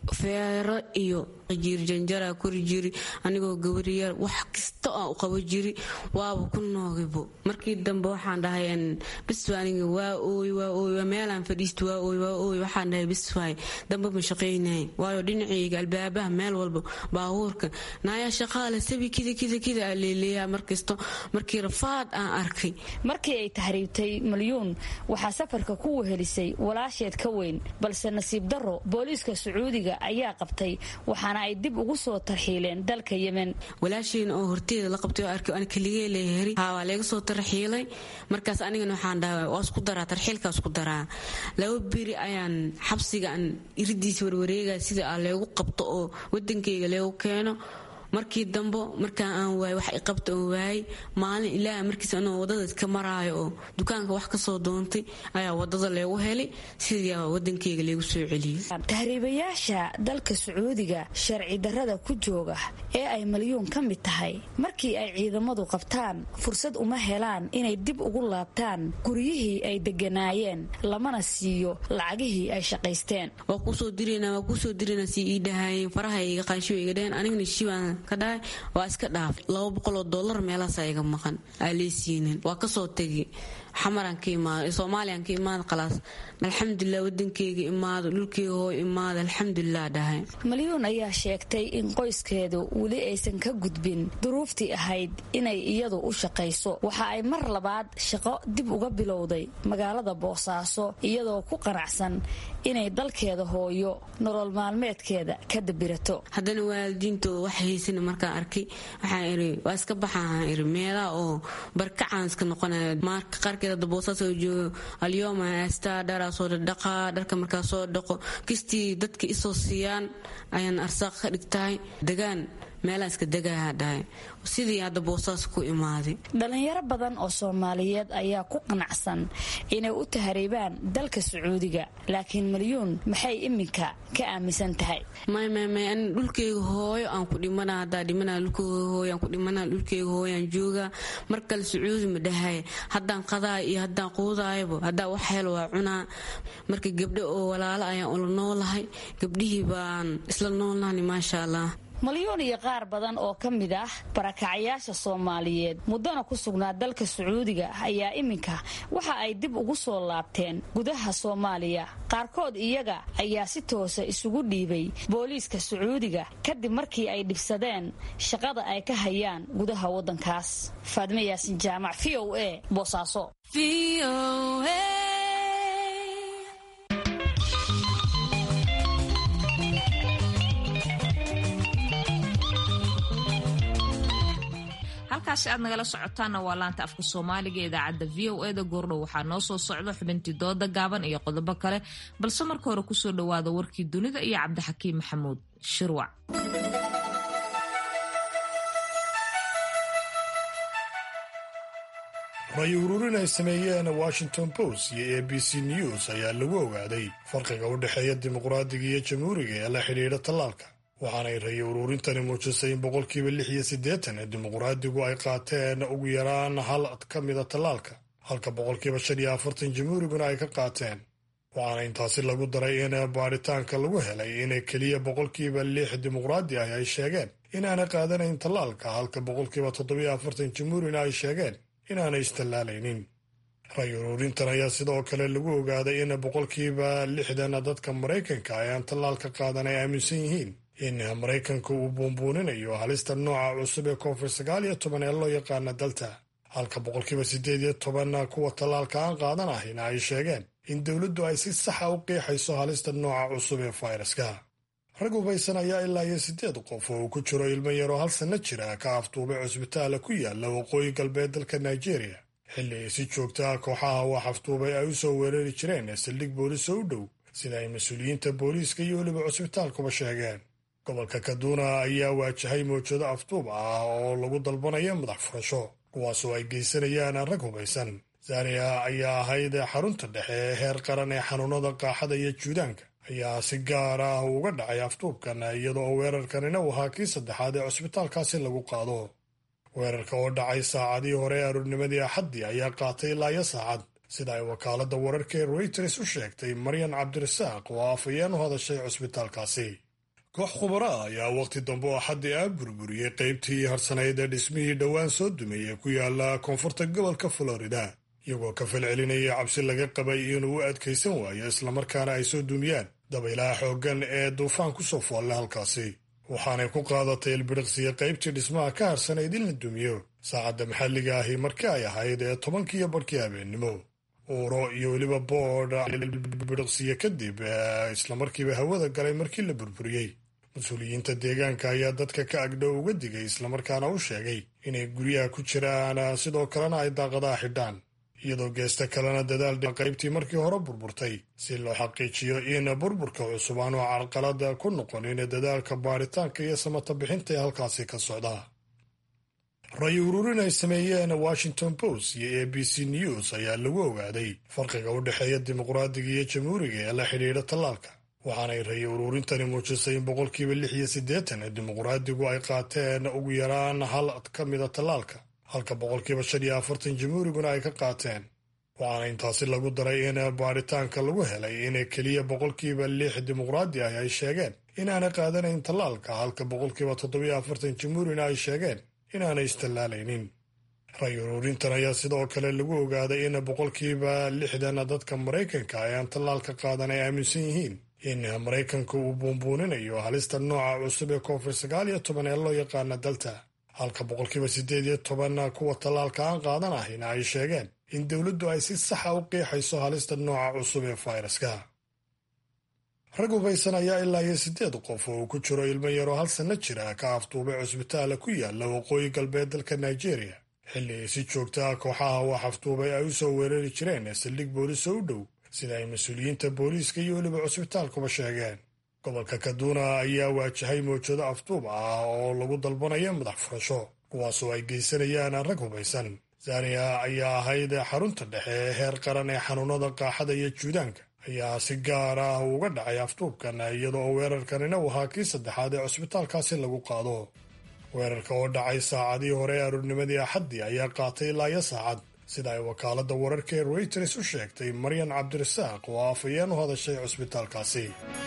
feero iyo jiir janjara kori jiri anigoo gabariyar wax kasta aan u qabo jiri waaba ku noogibo markii dambe waxaan dhahay bis aniga waa ooy waa ooy meelaan fadhiisto waa ooy waa ooy waxaan dhahay bis waay dambe ma shaqaynay waayo dhinacayga albaabaha meel walba baabuurka naaya shaqaale sabi kida kida kida aa leeleeyaa markasto markii rafaad aan arkay markii ay tahriibtay malyuun waxaa safarka ku wehelisay walaasheed ka weyn balse nasiib darro booliiska sacuudiga ayaa qabtay waxaana ay dib ugu soo tarxiileen dalka yemen walaasheyna oo horteeda la qabtay oo arkay an keligee leeheri haa waa leega soo tarxiilay markaas anigana waxaan dhaha waa isku daraa tarxiilkaa isku daraa laba beri ayaan xabsiga aan iridiisa warwareegaya sida aa leegu qabto oo wadankayga leegu keeno markii dambo markaa aan waay wax i qabta oo waayay maalin ilaaha markiis anoo wadada iska maraayo oo dukaanka wax kasoo doontay ayaa wadada leegu helay sidaa wadankeyga leegu soo celiyey tahriibayaasha dalka sacuudiga sharci darrada ku jooga ee ay malyuun ka mid tahay markii ay ciidamadu qabtaan fursad uma helaan inay dib ugu laabtaan guryihii ay deganaayeen lamana siiyo lacagihii ay shaqaysteen waa kusoo dirana waa kusoo dirana si ii dhahaayeen faraha iga qaanshiwa iga dhaheen anigna shibaan ka dhahay waa iska dhaaf laba boqoloo dollar meelaasaa iga maqan aa leesiinin waa kasoo tegi xamaraan ka imaado soomaaliyan ka imaado khalaas alxamdulilah wadankeyga imaado dhulkeyga hoo imaado alxamdulilah dhahay malyuun ayaa sheegtay in qoyskeedu weli aysan ka gudbin duruuftii ahayd inay iyadu u shaqayso waxa ay mar labaad shaqo dib uga bilowday magaalada boosaaso iyadoo ku qanacsan inay dalkeeda hooyo nolol maalmeedkeeda ka dabirato haddana waalidiinto wax haysana markaan arkay waxaan iri waa iska baxaan iri meelaha oo barkacaan iska noqonaya marka qaarkeed hadda boosaas oo joogo alyooma astaa dharaa soo dhadhaqaa dharka markaa soo dhaqo kistii dadka isoo siiyaan ayaan arsaaq ka dhigtahay degaan meelaan iska degaha dhahay sidii hadda boosaas ku imaaday dhalinyaro badan oo soomaaliyeed ayaa ku qanacsan inay u tahriibaan dalka sacuudiga laakiin malyuun maxay iminka ka aaminsan tahay maymay an dhulkeyga hooyo aan ku dhimana haddaa dhimana dhulkeyga hooyo aan ku dhimana dhulkeyga hooyo aan joogaa mar kale sacuudi ma dhahay haddaan qadaa iyo haddaan quudaayaba haddaa wax hel waa cunaa marka gabdho oo walaalo ayaan ula noolahay gabdhihii baan isla noolnahni maasha allah malyuun iyo qaar badan oo ka mid ah barakacayaasha soomaaliyeed muddana ku sugnaa dalka sacuudiga ayaa iminka waxa ay dib ugu soo laabteen gudaha soomaaliya qaarkood iyaga ayaa si toosa isugu dhiibay booliiska sacuudiga kadib markii ay dhibsadeen shaqada ay ka hayaan gudaha waddankaas faadme yaasin jaamac v o a boosaaso halkaasi aad nagala socotaanna waa laanta afka soomaaliga idaacadda v o eda goordhow waxaa noo soo socda xubintii dooda gaaban iyo qodobo kale balse marka hore kusoo dhowaada warkii dunida iyo cabdixakiim maxamuud shirwac ray ururin ay sameeyeen washington post iyo a b c news ayaa lagu ogaaday farqiga u dhexeeya dimuqraadiga iyo jamhuuriga ee la xidhiidha tallaalka waxaanay ray ururintani muujisay in boqolkiiba lix iyo siddeetan ee dimuqraadigu ay qaateen ugu yaraan hal ka mida tallaalka halka boqolkiiba shan iyo afartan jamhuuriguna ay ka qaateen waxaana intaasi lagu daray in baadhitaanka lagu helay in keliya boqolkiiba lix dimuqraadi ah ay sheegeen inaanay qaadanayn tallaalka halka boqolkiiba toddobiyo afartan jamhuurina ay sheegeen inaanay istallaalaynin ray ururintan ayaa sidoo kale lagu ogaaday in boqolkiiba lixdan dadka maraykanka ay aan tallaalka qaadan ay aaminsan yihiin in maraykanka uu buunbuuninayo halista nooca cusub ee koonfur sagaal iyo toban ee loo yaqaana dalta halka boqolkiiba siddeed iyo toban kuwa tallaalka aan qaadan ahina ay sheegeen in dowladdu ay si saxa u qiixayso halista nooca cusub ee fayraska rag hubaysan ayaa ilaa iyo siddeed qof oo uu ku jiro ilmo yaroo hal sanno jira ka afduubay cusbitaala ku yaala waqooyi galbeed dalka nigeria xilli ay si joogta ah kooxaha wax afduubay ay u soo weerari jireen saldhig boolis oo u dhow sida ay mas-uuliyiinta booliiska iyo weliba cusbitaalkuba sheegeen gobolka kaduna ayaa waajahay mawjado afduub ah oo lagu dalbanayo madax furasho kuwaasoo ay geysanayaan rag hubaysan zaria ayaa ahayd xarunta dhexe ee heer qaran ee xanuunada qaaxada iyo juudaanka ayaa si gaar ah uga dhacay aftuubkan iyadoo weerarkanina uu ahaa kii saddexaad ee cusbitaalkaasi lagu qaado weerarka oo dhacay saacadii hore ee aroornimadii axaddii ayaa qaatay ilaa iyo saacad sida ay wakaaladda wararka ee reuters u sheegtay maryan cabdirasaaq oo afayeen u hadashay cusbitaalkaasi koox khubara ayaa wakhti dambe oo axaddii ah burburiyey qaybtii harsanayd ee dhismihii dhowaan soo dumeeyey ku yaala koonfurta gobolka florida iyagoo ka falcelinaya cabsi laga qabay inuu u adkaysan waayo islamarkaana ay soo dumiyaan dabaylaha xooggan ee duufaan ku soo foolle halkaasi waxaanay ku qaadatay ilbiriqsiya qaybtii dhismaha ka harsanayd in la dumiyo saacadda maxalliga ahi markii ay ahayd ee tobankiiyo barhkii habeennimo uuro iyo weliba boodh ilbiriqsiya kadib islamarkiiba hawada galay markii la burburiyey mas-uuliyiinta deegaanka ayaa dadka ka agdhow uga digay islamarkaana u sheegay inay guryaha ku jiraan sidoo kalena ay daaqadaha xidhaan iyadoo geesta kalena dadaal qaybtii markii hore burburtay si loo xaqiijiyo in burburka cusub aanu carqalada ku noqonin dadaalka baaritaanka iyo samata bixinta ee halkaasi ka socda ray ururin ay sameeyeen washington post iyo a b c news ayaa lagu ogaaday farqiga u dhexeeya dimuqraadiga iyo jamhuuriga ee la xidhiidha tallaalka waxaanay ray ururintani muujisay in boqolkiiba lix iyo siddeetan ee dimuqraadigu ay qaateen ugu yaraan hal ka mida tallaalka halka boqolkiiba shan iyo afartan jamhuuriguna ay ka qaateen waxaana intaasi lagu daray in baaritaanka lagu helay in keliya boqolkiiba lix dimuqraadi ah ay sheegeen inaanay qaadanayn tallaalka halka boqolkiiba toddobiyo afartan jamhuurina ay sheegeen inaanay istallaalaynin ray ururintan ayaa sidoo kale lagu ogaaday in boqolkiiba lixdan dadka maraykanka ee aan tallaalka qaadan ay aaminsan yihiin in maraykanka uu buunbuuninayo halista nooca cusub ee covid sagaal iyo toban ee loo yaqaana dalta halka boqolkiiba siddeed iyo toban kuwa tallaalka aan qaadan ahina ay sheegeen in dowladdu ay si saxa u qiixayso halista nooca cusub ee fayraska rag hubaysan ayaa ilaa iyo siddeed qof oo uu ku jiro ilmo yaroo hal sanno jira ka afduubay cusbitaala ku yaala waqooyi galbeed dalka nigeria xilli ay si joogta ah kooxaha wax afduubay ay u soo weerari jireen saldhig boolis oo u dhow sida ay mas-uuliyiinta booliiska iyo weliba cusbitaalkuba sheegeen gobolka kaduna ayaa waajahay mawjado afduub ah oo lagu dalbanayo madax furasho kuwaasoo ay geysanayaan rag hubaysan zania ayaa ahayd xarunta dhexe ee heer qaran ee xanuunada qaaxada iyo juudaanka ayaa si gaar ah uga dhacay afduubkan iyadoo weerarkanina uu ahaa kii saddexaad ee cusbitaalkaasi lagu qaado weerarka oo dhacay saacadii hore ee aroornimadii axaddii ayaa qaatay ilaa iyo saacad sida ay wakaaladda wararka ee reuters u sheegtay maryan cabdirasaaq oo afayeen u hadashay cusbitaalkaasi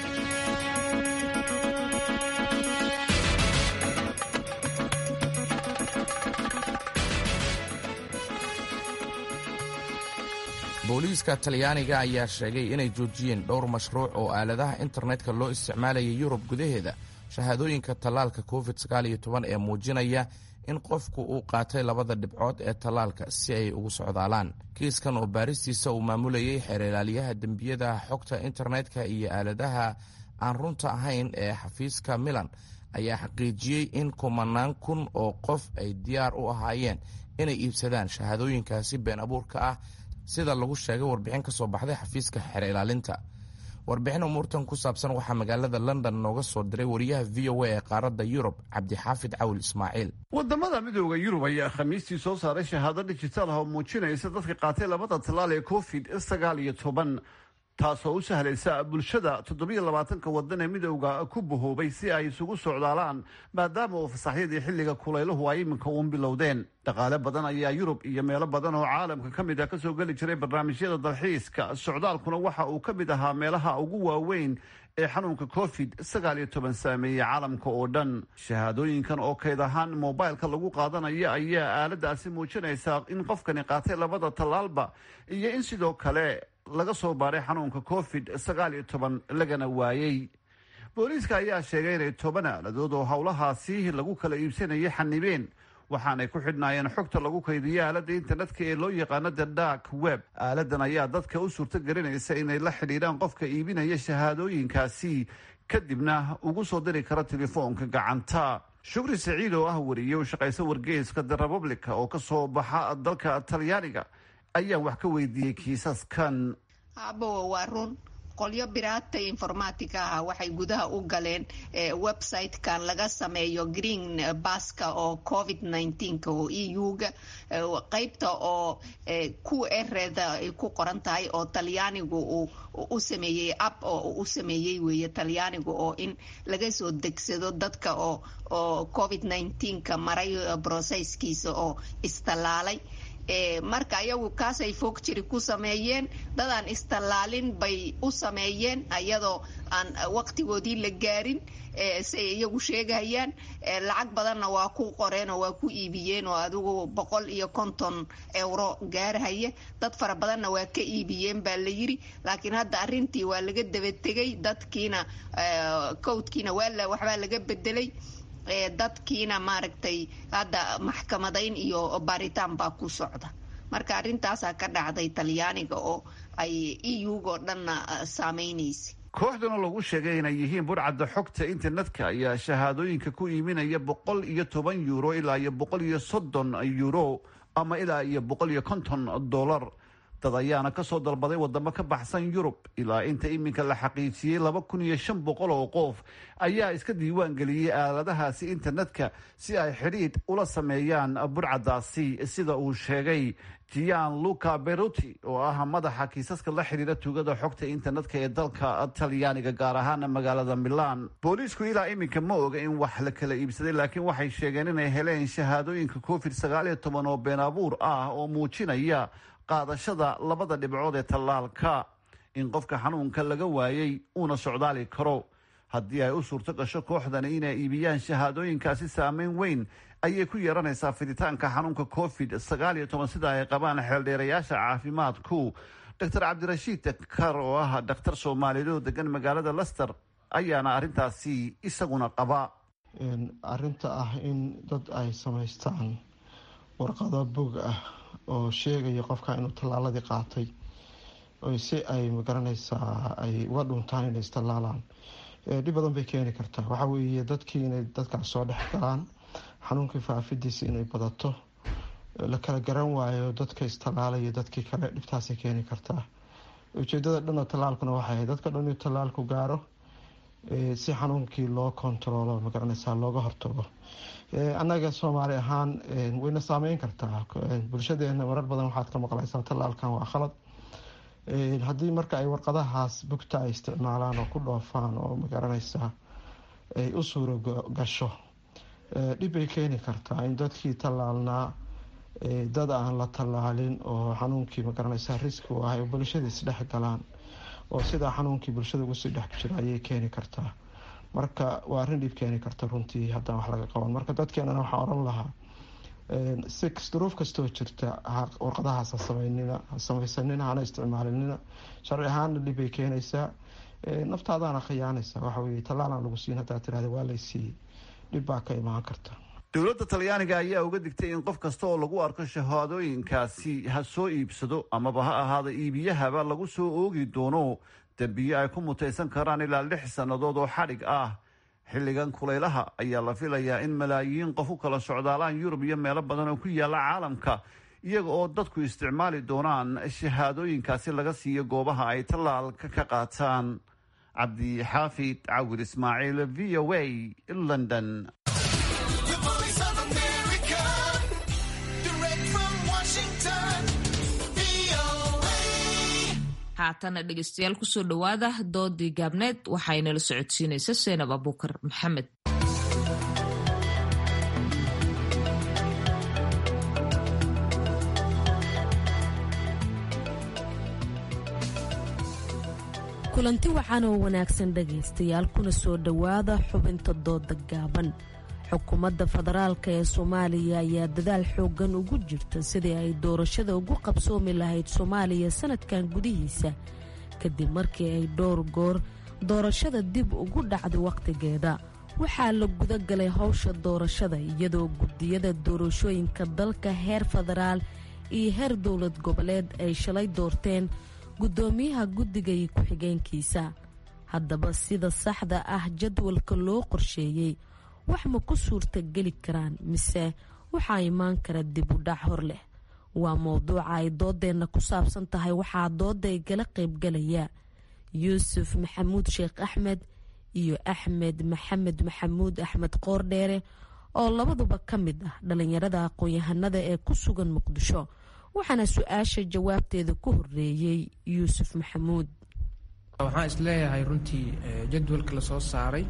booliiska talyaaniga ayaa sheegay inay joojiyeen dhowr mashruuc oo aaladaha internetka loo isticmaalayay yurub gudaheeda shahaadooyinka tallaalka covid ee muujinaya in qofku uu qaatay labada dhibcood ee tallaalka si ay ugu socdaalaan kiiskan oo baaristiisa uu maamulayay xeerlaaliyaha dembiyada xogta internetka iyo aaladaha aan runta ahayn ee xafiiska milan ayaa xaqiijiyey in kumanaan kun oo qof ay diyaar u ahaayeen inay iibsadaan shahaadooyinkaasi been abuurka ah sida lagu sheegay warbixin ka soo baxday xafiiska xeer ilaalinta warbixin umuurtan ku saabsan waxaa magaalada london nooga soo diray wariyaha v o a ee qaaradda yurub cabdixaafid cawil ismaaciil wadamada midooda yurub ayaa khamiistii soo saaray shahaado dhijitaal ah oo muujinaysa dadka qaatay labada tallaal ee covid sagaal iyo toban taasoo u sahlaysa bulshada toddobiyo labaatanka wadan ee midowda ku bahoobay si ay isugu socdaalaan maadaama uu fasaxyadii xilliga kulayluhu ay iminka uun bilowdeen dhaqaale badan ayaa yurub iyo meelo badan oo caalamka ka mid ah kasoo geli jiray barnaamijyada dalxiiska socdaalkuna waxa uu ka mid ahaa meelaha ugu waaweyn ee xanuunka covid sagaal iyo toban saameeyey caalamka oo dhan shahaadooyinkan oo kayd ahaan mobilka lagu qaadanaya ayaa aaladaasi muujinaysaa in qofkani qaatay labada tallaalba iyo in sidoo kale laga soo baaray xanuunka covid sagaal iyo toban lagana waayey booliiska ayaa sheegay inay toban aaladood oo howlahaasi lagu kala iibsanayay xanibeen waxaanay ku xidhnaayeen xogta lagu kaydiyo aaladda internetka ee loo yaqaano the dark web aaladan ayaa dadka u suurto gelinaysa inay la xidhiidhaan qofka iibinaya shahaadooyinkaasi kadibna ugu soo diri kara telefoonka gacanta shukri saciid oo ah wariye u shaqaysa wargeyska the republica oo kasoo baxa dalka talyaaniga ayaan wax ka weydiiyey kiisaskan aabawa waa run qolyo biraata informatica ah waxay gudaha u galeen website-kan laga sameeyo green baska oo covid nneteen-ka oo e u-ga qeybta oo ku ereda ay ku qoran tahay oo talyaanigu uu u sameeyey app oo u sameeyey weeye talyaanigu oo in laga soo degsado dadka oo oo covid nneteen-ka maray brocesskiisa oo istallaalay marka ayagu kaasay foog jiri ku sameeyeen dadaan istallaalin bay u sameeyeen ayadoo aan waqtigoodii la gaarin siay iyagu sheegayaan lacag badanna waa ku qoreen oo waa ku iibiyeen oo adigu boqol iyo konton euro gaarhaya dad fara badanna waa ka iibiyeen baa la yiri laakiin hadda arintii waa laga dabategay dadkiina cowdkiina waa waxbaa laga bedelay dadkiina maaragtay hadda maxkamadayn iyo baaritaan baa ku socda marka arintaasaa ka dhacday talyaaniga oo ay e u-go dhanna saameynaysa kooxdana lagu sheegay inay yihiin burcadda xogta internetka ayaa shahaadooyinka ku iiminaya boqol iyo toban yuuro ilaa iyo boqol iyo soddon yuuro ama ilaa iyo boqol iyo konton dollar dad ayaana kasoo dalbaday wadamo ka baxsan yurub ilaa inta iminka la xaqiijiyey laba kun iyo shan boqol oo qof ayaa iska diiwaan geliyey aaladahaasi internetka si ay xidhiidh ula sameeyaan burcadaasi sida uu sheegay gian luca beruti oo ah madaxa kiisaska la xidhiira tugada xogta internetka ee dalka talyaaniga gaar ahaana magaalada milan booliisku ilaa iminka ma oga in wax la kala iibsaday laakiin waxay sheegeen inay heleen shahaadooyinka covid sagaal iyo toban oo been abuur ah oo muujinaya qaadashada labada dhibcood ee tallaalka in qofka xanuunka laga waayey uuna socdaali karo haddii ay u suurto gasho kooxdani inay iibiyaan shahaadooyinkaasi saameyn weyn ayay ku yeeranaysaa fiditaanka xanuunka covid sagaal iyo toban sida ay qabaan xeeldheerayaasha caafimaadku doctor cabdirashiid dakar oo ah dhakhtar soomaaliyeed oo degan magaalada lester ayaana arrintaasi isaguna qaba arinta ah in dad ay samaystaan warqado bog ah oo sheegaya qofka inuu tallaaladii qaatay si ay magaranaysaa ay uga dhuntaan inay istallaalaan dhib badan bay keeni kartaa waxaa weeye dadkii inay dadkaas soo dhex galaan xanuunkii faafidiisa inay badato la kala garan waayo dadka istallaalaya dadkii kale dhibtaasay keeni kartaa ujeedada dhanoo tallaalkuna waxay ahayd dadka dhan inuu tallaalku gaaro si xanuunkii loo kontaroolo magaranaysaa looga hortago annaga soomaali ahaan wayna saameyn kartaa bulshadeena marar badan waxaad ka maqlaysaa tallaalkan waa khalad haddii marka ay warqadahaas bugta ay isticmaalaan oo ku dhoofaan oo magaranaysaa ay u suuro gasho dhib bay keeni kartaa in dadkii tallaalnaa dad aan la tallaalin oo xanuunkii magaranaysaa riski u ahay oo bulshada isdhex galaan oo sidaa xanuunkii bulshada ugu sii dhex jira ayay keeni kartaa marka waa arrin dhib keeni karta runtii haddaan wax laga qaban marka dadkeenana waxaa oran lahaa si duruuf kastoo jirta warqadahaas ha samaysanina hana isticmaalinina sharci ahaanna dhib bay keenaysaa naftaadaana khiyaanaysa waxaweye tallaalaan lagu siin haddaa tirahda waa laysiiyey dhib baa ka imaan karta dowladda talyaaniga ayaa uga digtay in qof kasta oo lagu arko shahaadooyinkaasi ha soo iibsado amaba ha ahaada iibiyahaba lagu soo oogi doono dembiye ay ku mutaysan karaan ilaa lix sannadood oo xadhig ah xilligan kulaylaha ayaa la filayaa in malaayiin qof u kala socdaalaan yurub iyo meelo badan oo ku yaalla caalamka iyaga oo dadku isticmaali doonaan shahaadooyinkaasi laga siiyo goobaha ay tallaalka ka qaataan cabdixaafid cawir ismaaciil v o a london haatana dhegeystayaal kusoo dhowaada doodii gaabneed waxaynala socodsiinaysa seenab abuukar maxamed kulanti waxaan oo wanaagsan dhegaystayaal kuna soo dhowaada xubinta dooda gaaban xukuumadda federaalk ee soomaaliya ayaa dadaal xooggan ugu jirta sidii ay doorashada ugu qabsoomi lahayd soomaaliya sanadkan gudihiisa kadib markii ay dhowr goor doorashada dib ugu dhacday wakhtigeeda waxaa la guda galay howsha doorashada iyadoo gudiyada doorashooyinka dalka heer federaal iyo heer dowlad goboleed ay shalay doorteen guddoomiyaha guddiga iyo ku-xigeenkiisa haddaba sida saxda ah jadwalka loo qorsheeyey wax ma ku suurta geli karaan mise waxaa imaan kara dib u dhac hor leh waa mowduuca ay doodeenna ku saabsan tahay waxaa dooda igala qaybgalaya yuusuf maxamuud sheekh axmed iyo axmed maxamed maxamuud axmed qoordheere oo labaduba ka mid ah dhalinyarada aqoon-yahanada ee ku sugan muqdisho waxaana su-aasha jawaabteeda ku horeeyey yuusuf maxamuud waxaan isleeyahay runtii jadwalka lasoo saaray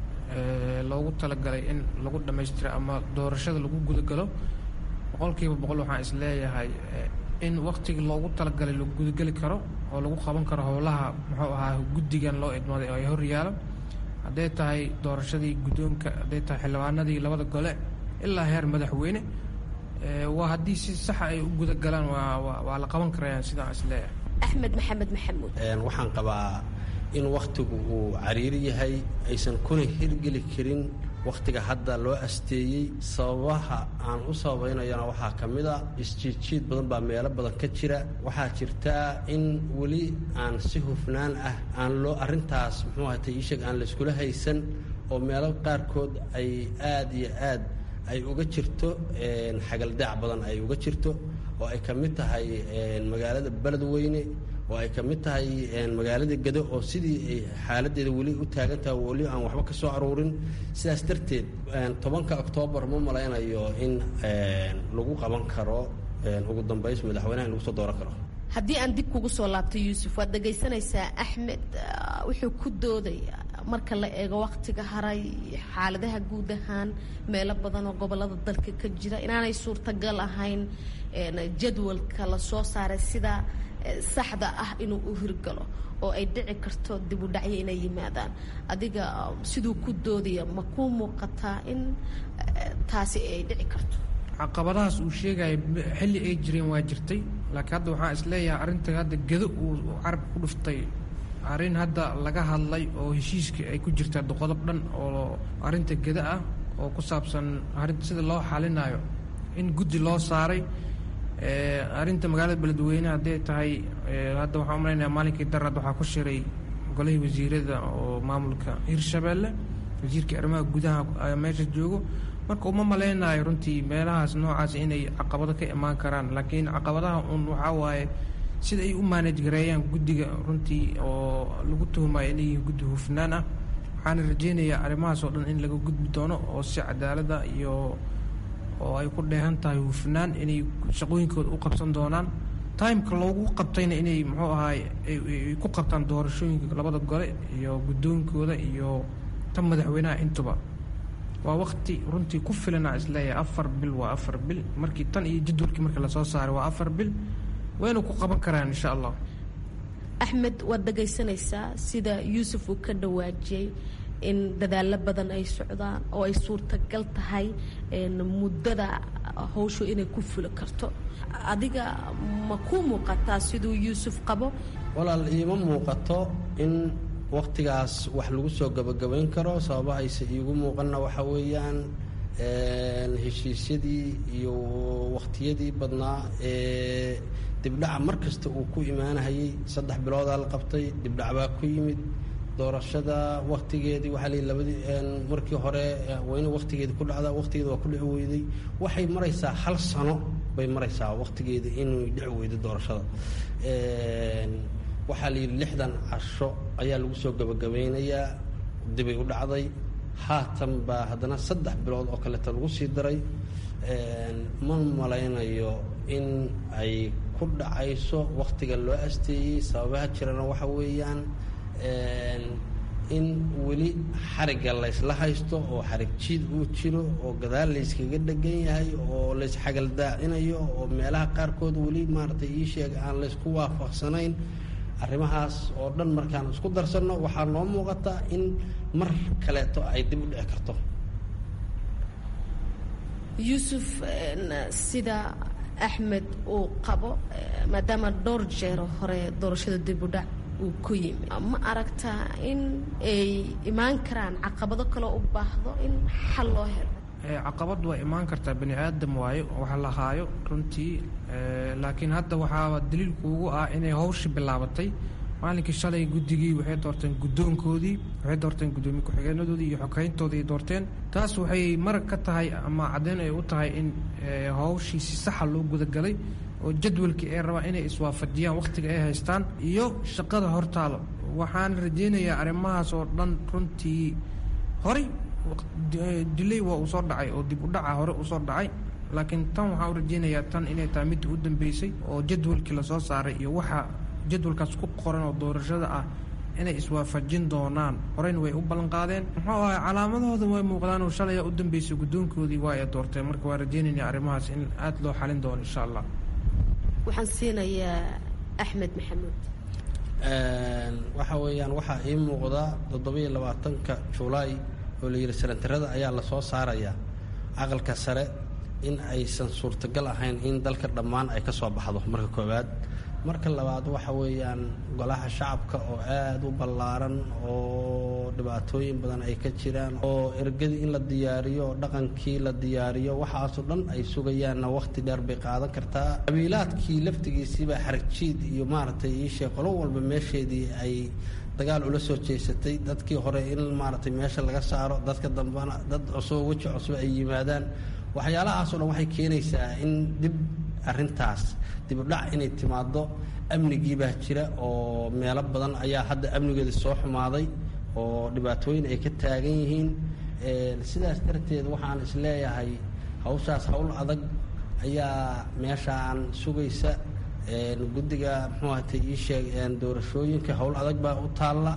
loogu talagalay in lagu dhammaystiro ama doorashada lagu gudagalo boqolkiiba boqol waxaan isleeyahay in waktigii loogu talagalay lagu gudageli karo oo lagu qaban karo howlaha muxuu ahaa guddigan loo idmaaday oo ay horyaalo hadday tahay doorashadii guddoonka hadday tahay xildhibaanadii labada gole ilaa heer madaxweyne waa haddii si saxa ay u gudagalaan waa la qaban karayaan sidaan isleeyahay axmed maxamed maxamuud waxaan qabaa in wakhtigu uu cariiri yahay aysan kuna hirgeli karin wakhtiga hadda loo asteeyey sababaha aan u sababaynayana waxaa ka mid a isjiidjiid badan baa meelo badan ka jira waxaa jirtaa in weli aan si hufnaan ah aan loo arrintaas muxuu ahatay iisheeg aan layskula haysan oo meelo qaarkood ay aad iyo aad ay uga jirto xagaldaac badan ay uga jirto oo ay ka mid tahay magaalada beledweyne oo ay ka mid tahay magaalada gado oo sidii ay xaaladeeda weli u taagan tahay weli aan waxba ka soo aruurin sidaas darteed tobanka oktoobar ma malaynayo in lagu qaban karo ugu dambays madaxweynaha in lagu soo dooran karo haddii aan dib kugu soo laabto yuusuf waad dhegaysanaysaa axmed wuxuu ku doodaya marka la eego waktiga haray xaaladaha guud ahaan meelo badan oo gobolada dalka ka jira inaanay suurtagal ahayn jadwalka lasoo saaray sida saxda ah inuu u hirgalo oo ay dhici karto dib u dhacyo inay yimaadaan adiga siduu ku doodaya ma kuu muuqataa in taasi ay dhici karto caqabadahaas uu sheegaya xilli ay jireen waa jirtay laakiin hadda waxaan isleeyahay arrinta hadda gedo uu carabka ku dhuftay arrin hadda laga hadlay oo heshiiska ay ku jirtaa qodob dhan oo arrinta geda ah oo ku saabsan arrinta sida loo xalinayo in guddi loo saaray arrinta magaalada beledweyne hadday tahay hadda waxaan umalaynaya maalinkii darad waxaa ku shiray golihii wasiirada oo maamulka hirshabeelle wasiirkii arrimaha gudaha meesha joogo marka uma malaynayo runtii meelahaas noocaas inay caqabado ka imaan karaan laakiin caqabadaha un waxaa waaye sida ay u maanaj gareeyaan guddiga runtii oo lagu tuhumayo inay yihiin guddi hufnaan ah waxaana rajeynayaa arrimahaas oo dhan in laga gudbi doono oo si cadaalada iyo oo ay ku dheehan tahay hufnaan inay shaqooyinkooda u qabsan doonaan timeka loogu qabtayna inay muxuu ahaay ay ku qabtaan doorashooyinka labada gole iyo guddoonkooda iyo tan madaxweynaha intuba waa wakti runtii ku filana isleeyahay afar bil waa afar bil markii tan iyo jadwalkii markii lasoo saaray waa afar bil wayna ku qaban karaan insha allah axmed waad dhagaysanaysaa sida yuusuf uu ka dhawaajiyey in dadaalo badan ay socdaan oo ay suurtagal tahay muddada howshu inay ku fuli karto adiga ma ku muuqataa siduu yuusuf qabo walaal iima muuqato in waktigaas wax lagu soo gabagabayn karo sababa ayse iigu muuqanna waxa weeyaan heshiisyadii iyo wakhtiyadii badnaa ee dibdhaca mar kasta uu ku imaanahayey saddex biloodaa la qabtay dibdhac baa ku yimid doorashada waktigeedii waxaa lii labadii markii hore wayna waktigeedi ku dhacda waktigeeda waa ku dhici weyday waxay maraysaa hal sano bay maraysaa waktigeeda inuu dhici weydo doorashada waxaa la yidhi lixdan casho ayaa lagu soo gabagabeynayaa dibay u dhacday haatan baa haddana saddex bilood oo kaleeta lagu sii daray ma malaynayo in ay ku dhacayso waktiga loo asteeyey sababaha jirana waxa weeyaan in weli xarigga laysla haysto oo xarig jiid uu jiro oo gadaal layskaga dhegan yahay oo laysxagaldaacinayo oo meelaha qaarkood weli maaragtay ii sheeg aan laysku waafaqsanayn arrimahaas oo dhan markaan isku darsanno waxaa noo muuqata in mar kaleeto ay dib u dhici karto yuusuf sida axmed uu qabo maadaama dhowr jeero hore doorashada dib u dhac uu ku yimi ma aragtaa in ay imaan karaan caqabado kaloo u baahdo in xal loo helo caqabad waa imaan kartaa bani aadam waayo wax la haayo runtii laakiin hadda waxaaba daliilku ugu ah inay hawshi bilaabatay maalinkii shalay guddigii waxay doorteen guddoonkoodii waxay doorteen guddoomiye ku-xigeenadoodii iyo xogeyntoodii doorteen taas waxay marag ka tahay ama caddeyn ay u tahay in hawshii si saxa loo gudagalay oo jadwalkii ay rabaan inay iswaafajiyaan wakhtiga ay haystaan iyo shaqada hortaalo waxaan rajaynayaa arrimahaas oo dhan runtii horey dilay waa uu soo dhacay oo dib u dhaca hore uu soo dhacay laakiin tan waxaan u rajaynayaa tan inay tahay midda u dambeysay oo jadwalkii lasoo saaray iyo waxa jadwalkaas ku qoran oo doorashada ah inay iswaafajin doonaan horeyna way u ballanqaadeen muxuu ahay calaamadahooda way muuqdaan oo shalaya u dambeysay guddoonkoodii waa ay doorteen marka waa rajaynayna arrimahaas in aada loo xalin doono insha allah waxaan siinayaa axmed maxamuud waxa weeyaan waxaa ii muuqda toddobiyo labaatanka julaay oo la yidhi senatarada ayaa lasoo saarayaa aqalka sare in aysan suurtagal ahayn in dalka dhammaan ay ka soo baxdo marka koowaad marka labaad waxa weeyaan golaha shacabka oo aada u ballaaran oo dhibaatooyin badan ay ka jiraan oo ergadii in la diyaariyo oo dhaqankii la diyaariyo waxaasoo dhan ay sugayaanna wakhti dheer bay qaadan kartaa qabiilaadkii laftigiisiibaa xaragjiid iyo maaragtay iishee qolo walba meesheedii ay dagaal ula soo jeesatay dadkii hore in maaragtay meesha laga saaro dadka dambena dad cusub weji cusub ay yimaadaan waxyaalahaasoo dhan waxay keenaysaa in dib arrintaas dibudhac inay timaado amnigii baa jira oo meelo badan ayaa hadda amnigeeda soo xumaaday oo dhibaatooyin ay ka taagan yihiin sidaas darteed waxaan isleeyahay hawshaas hawl adag ayaa meeshaan sugaysa guddiga muxuu ahatay ii sheeg doorashooyinka hawl adag baa u taalla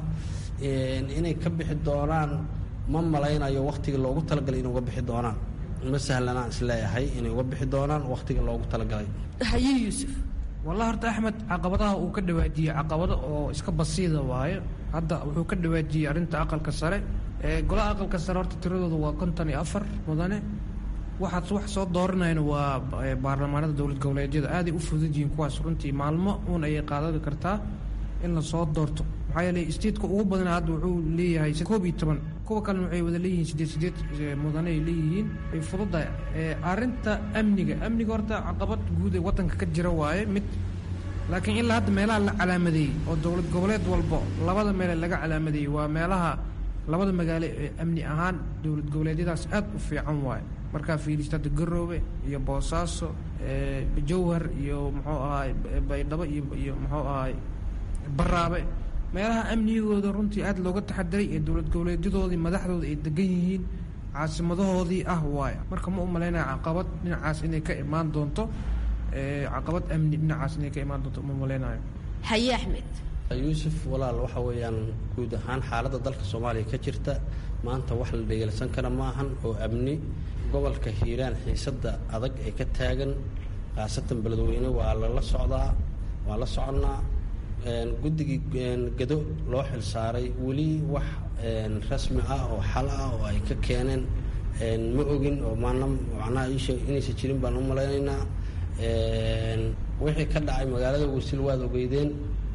inay ka bixi doonaan ma malaynayo wakhtiga loogu talagalay inay uga bixi doonaan ma sahlanaan isleeyahay inay uga bixi doonaan wakhtiga loogu talagalay haye yuusuf wallahi horta axmed caqabadaha uu ka dhawaajiyey caqabado oo iska basiida waayo hadda wuxuu ka dhawaajiyey arrinta aqalka sare golaha aqalka sare horta tiradooda waa konton iyo afar mudane waxaad wax soo dooranayna waa baarlamaanada dowlad goboleedyada aaday u fudud yihiin kuwaas runtii maalmo uun ayay qaadadi kartaa in lasoo doorto maxaa yeelay statetka ugu badana hadda wuxuu leeyahay koob iyo toban kuwa kalena waxay wada leeyihiin sideed sideed mudane ay leeyihiin ay fududahay arrinta amniga amniga horta caqabad guud ee waddanka ka jira waaye mid laakiin ilaa hadda meelaha la calaamadeeyey oo dowlad goboleed walbo labada meele laga calaamadeeyey waa meelaha labada magaalo ee amni ahaan dowlad goboleedyadaas aad u fiican waaye markaa fiirista hadda garoobe iyo boosaaso jawhar iyo muxuu ahaay baydhabo iyo iyo muxuu ahaay baraabe meelaha amnigooda runtii aada looga taxadiray ee dowlad goboleedyadoodii madaxdooda ay degan yihiin caasimadahoodii ah waaya marka ma u malaynaya caqabad dhinacaas inay ka imaan doonto caqabad amni dhinacaas inay ka imaan doonto uma malaynayo haye axmed yuusuf walaal waxa weeyaan guud ahaan xaaladda dalka soomaaliya ka jirta maanta wax la dhegeelsan kara ma ahan oo amni gobolka hiiraan xiisadda adag ee ka taagan khaasatan beledweyne waa lala socdaa waa la soconnaa guddigii gado loo xil saaray weli wax rasmi ah oo xal ah oo ay ka keeneen ma ogin oo maana macnaha iisheeg inaysan jirin baan u malaynaynaa wixii ka dhacay magaalada wasil waad ogeydeen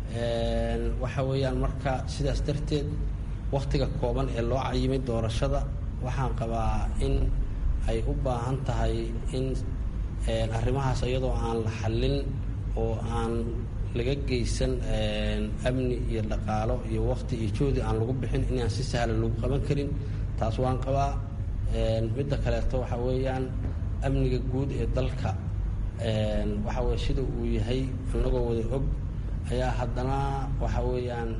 waxa weeyaan marka sidaas darteed wakhtiga kooban ee loo cayimay doorashada waxaan qabaa in ay u baahan tahay in arrimahaas iyadoo aan la xallin oo aan laga geysan amni iyo dhaqaalo iyo wakti iyo joodi aan lagu bixin inaan si sahlan lagu qaban karin taas waan qabaa midda kaleeto waxa weeyaan amniga guud ee dalka waxa weye sida uu yahay annagoo wada og ayaa haddana waxa weeyaan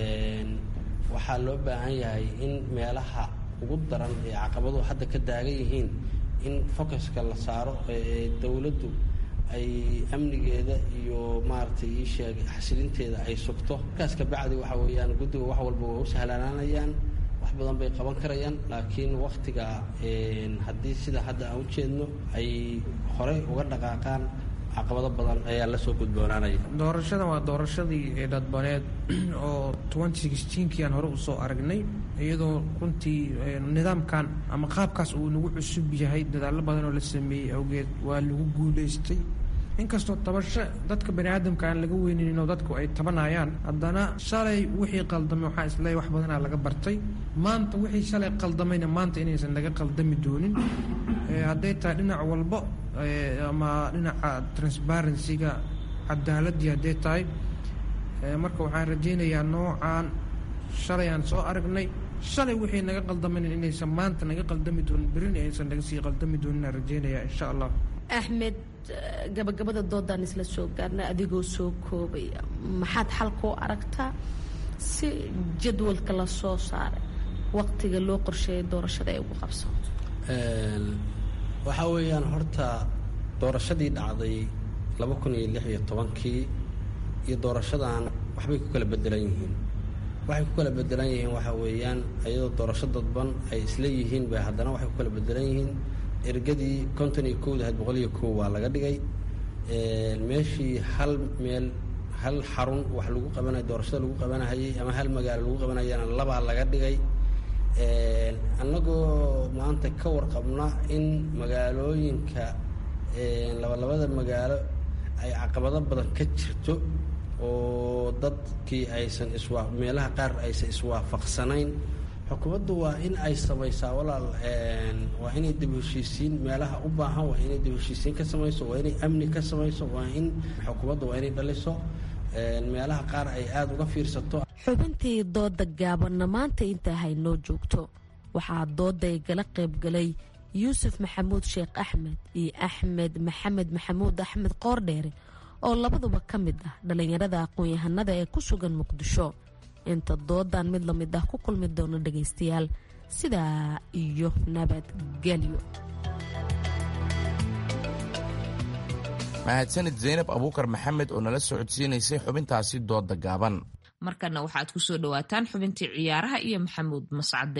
waxaa loo baahan yahay in meelaha ugu daran ee caqabadu hadda ka daagan yihiin in focuska la saaro ee dowladdu ay amnigeeda iyo maaragtay ii sheeg xasilinteeda ay sugto markaas kabacdi waxa weeyaan guddiga wax walba waa u sahlanaanayaan wax badan bay qaban karayaan laakiin waktiga haddii sida hadda aan ujeedno ay horey uga dhaqaaqaan caqabado badan ayaa lasoo gudboonaanaya doorashadan waa doorashadii dadbaneed oo twenty sixteenkii aan hore usoo aragnay iyadoo runtii nidaamkan ama qaabkaas uu nagu cusub yahay dadaallo badan oo la sameeyey awgeed waa lagu guuleystay inkastoo tabasho dadka bani aadamka aan laga weyninin oo dadku ay tabanayaan haddana shalay wixii qaldamay waxaa isleeyahy wax badanaa laga bartay maanta wixii shalay qaldamayna maanta inaysan laga qaldami doonin hadday tahay dhinac walbo ama dhinaca transparencyga cadaaladii hadday tahay marka waxaan rajaynayaa noocan shalay aan soo aragnay shalay wixii naga qaldamayna inaysan maanta naga qaldami doonin berina aysan naga sii qaldami doonin aan rajaynaya insha allah axmed gabagabada doodan isla soo gaarna adigoo soo koobaya maxaad xalkoo aragtaa si jadwalka la soo saaray waqtiga loo qorsheeyay doorashada ay ugu qabsanto waxaa weeyaan horta doorashadii dhacday laba kun iyo lix iyo tobankii iyo doorashadan waxbay ku kala bedelan yihiin waxay ku kala bedelan yihiin waxaa weeyaan iyadoo doorasho dadban ay isla yihiin bay haddana waxay ku kala bedelan yihiin ergadii konton iyo kowda ahayd boqol iyo kow waa laga dhigay meeshii hal meel hal xarun wax lagu qabanay doorashada lagu qabanahayay ama hal magaalo lagu qabanayana labaa laga dhigay annagoo maanta ka warqabna in magaalooyinka labalabada magaalo ay caqabado badan ka jirto oo dadkii aysan iswaa meelaha qaar aysan iswaafaqsanayn xukuumaddu waa in ay samaysaa walaal waa inay dib heshiisiin meelaha u baahan waa inay dib heshiisiin ka samayso waa inay amni ka samayso waa in xukuumaddu waa inay dhaliso meelaha qaar ay aada uga fiirsato xubintii dooda gaabanna maanta intaa haynoo joogto waxaa dooday gala qaybgalay yuusuf maxamuud sheekh axmed iyo axmed maxamed maxamuud axmed qoordheere oo labaduba ka mid ah dhallinyarada aqoon-yahanada ee ku sugan muqdisho inta doodan mid lamid ah ku kulmi doono dhagaystayaal sidaa iyo nabadgelyo mahadsanid zaynab abuukar maxamed oo nala socodsiinaysay xubintaasi dooda gaaban markana waxaad ku soo dhowaataan xubintii ciyaaraha iyo maxamuud mascade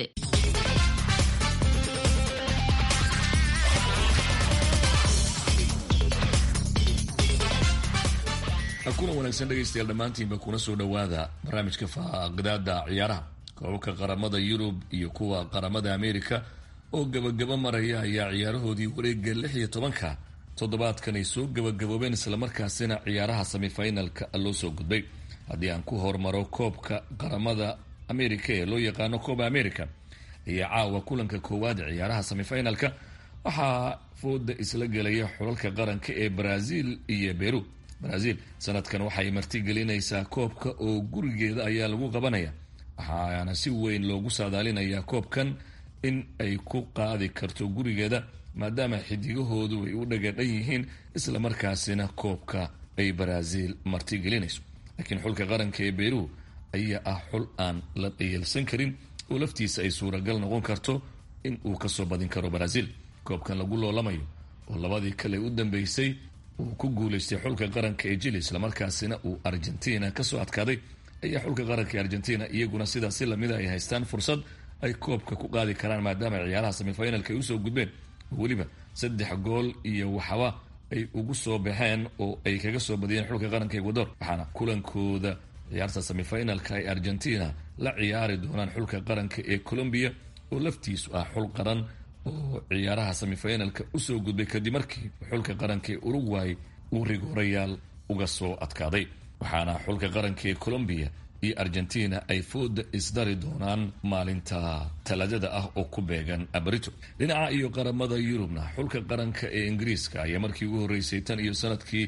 kuna wanaagsan dhegaystayaal dhammaantiinba kuna soo dhowaada barnaamijka faaqdaada ciyaaraha koobabka qaramada yurub iyo kuwa qaramada ameerika oo gabagaba maraya ayaa ciyaarahoodii wareega lix iyo tobanka toddobaadkan ay soo gabagaboobeen islamarkaasina ciyaaraha semifinalka loo soo gudbay haddii aan ku hormaro koobka qaramada ameerika ee loo yaqaano kooba america ayaa caawa kulanka koowaad ee ciyaaraha semifinalka waxaa fooda isla gelaya xulalka qaranka ee brazil iyo beru brazil sanadkan waxay martigelinaysaa koobka oo gurigeeda ayaa lagu qabanaya waxaana si weyn loogu saadaalinayaa koobkan in ay ku qaadi karto gurigeeda maadaama xidigahoodu ay u dhagadhan yihiin islamarkaasina koobka ay brazil martigelinayso laakiin xulka qaranka ee beru ayaa ah xul aan la dhayalsan karin oo laftiisa ay suuragal noqon karto in uu kasoo badin karo brazil koobkan lagu loolamayo oo labadii kale u dambeysay uu ku guuleystay xulka qaranka ee jili islamarkaasina uu argentina kasoo adkaaday ayaa xulka qaranka ee argentina iyaguna sidaas si lamida ay haystaan fursad ay koobka ku qaadi karaan maadaama ciyaaraha semifinalka ay usoo gudbeen oo weliba saddex gool iyo waxba ay ugu soo baxeen oo ay kaga soo badiyeen xulka qaranka ecuador waxaana kulankooda ciyaarta semifinalka ay argentina la ciyaari doonaan xulka qaranka ee colombia oo laftiisu ah xul qaran oo ciyaaraha semifinalka usoo gudbay kadib markii xulka qaranka ee uruguay uu rigoorayaal uga soo adkaaday waxaana xulka qaranka ee colombia iyo argentina ay fooda isdari doonaan maalinta talaadada ah oo ku beegan abrito dhinaca iyo qaramada yurubna xulka qaranka ee ingiriiska ayaa markii ugu horreysay tan iyo sanadkii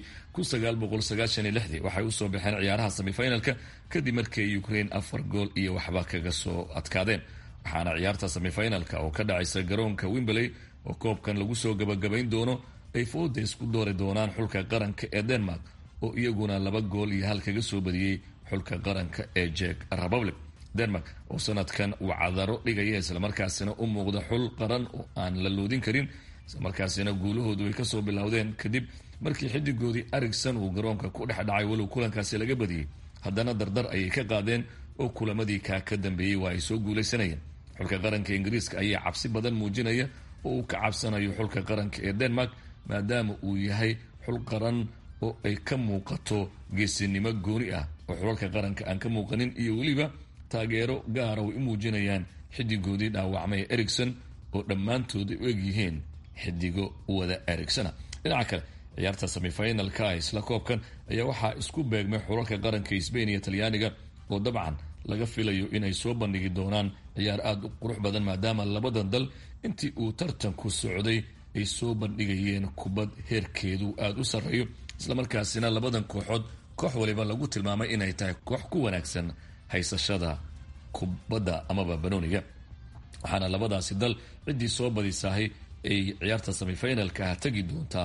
waxay usoo baxeen ciyaaraha semifinalka kadib markii ukraine afar gool iyo waxba kaga soo adkaadeen waxaana ciyaarta semifinalka oo ka dhacaysa garoonka wimberley oo koobkan lagu soo gabagabayn doono ay fooda isku doori doonaan xulka qaranka ee denmark oo iyaguna laba gool iyo hal kaga soo badiyey xulka qaranka ee jek republic denmark oo sanadkan uu cadaro dhigaya islamarkaasina u muuqda xul qaran oo aan la loodin karin islamarkaasina guulahoodu ay kasoo bilowdeen kadib markii xidigoodii arigson uu garoonka ku dhex dhacay walow kulankaasi laga badiyey haddana dardar ayay ka qaadeen oo kulamadii kaa ka dambeeyey waa ay soo guulaysanayeen xulka qaranka ingiriiska ayaa cabsi badan muujinaya oo uu ka cabsanayo xulka qaranka ee denmark maadaama uu yahay xul qaran oo ay ka muuqato geesinimo gooni ah oo xulalka qaranka aan ka muuqanin iyo weliba taageero gaara way u muujinayaan xidigoodii dhaawacmay ericson oo dhammaantood ay u egyihiin xidigo wada ericsona dhinaca kale ciyaarta semifinalka isla koobkan ayaa waxaa isku beegmay xulalka qaranka sbain iyo talyaaniga oo dabcan laga filayo inay soo bandhigi doonaan ciyaar aada u qurux badan maadaama labadan dal intii uu tartanku socday ay soo bandhigayeen kubad heerkeedu aada u sarreeyo islamarkaasina labadan kooxood koox waliba lagu tilmaamay inay tahay koox ku wanaagsan haysashada kubadda amaba banooniga waxaana labadaasi dal ciddii soo badisaahay ay ciyaarta semifinalka ah tegi doontaa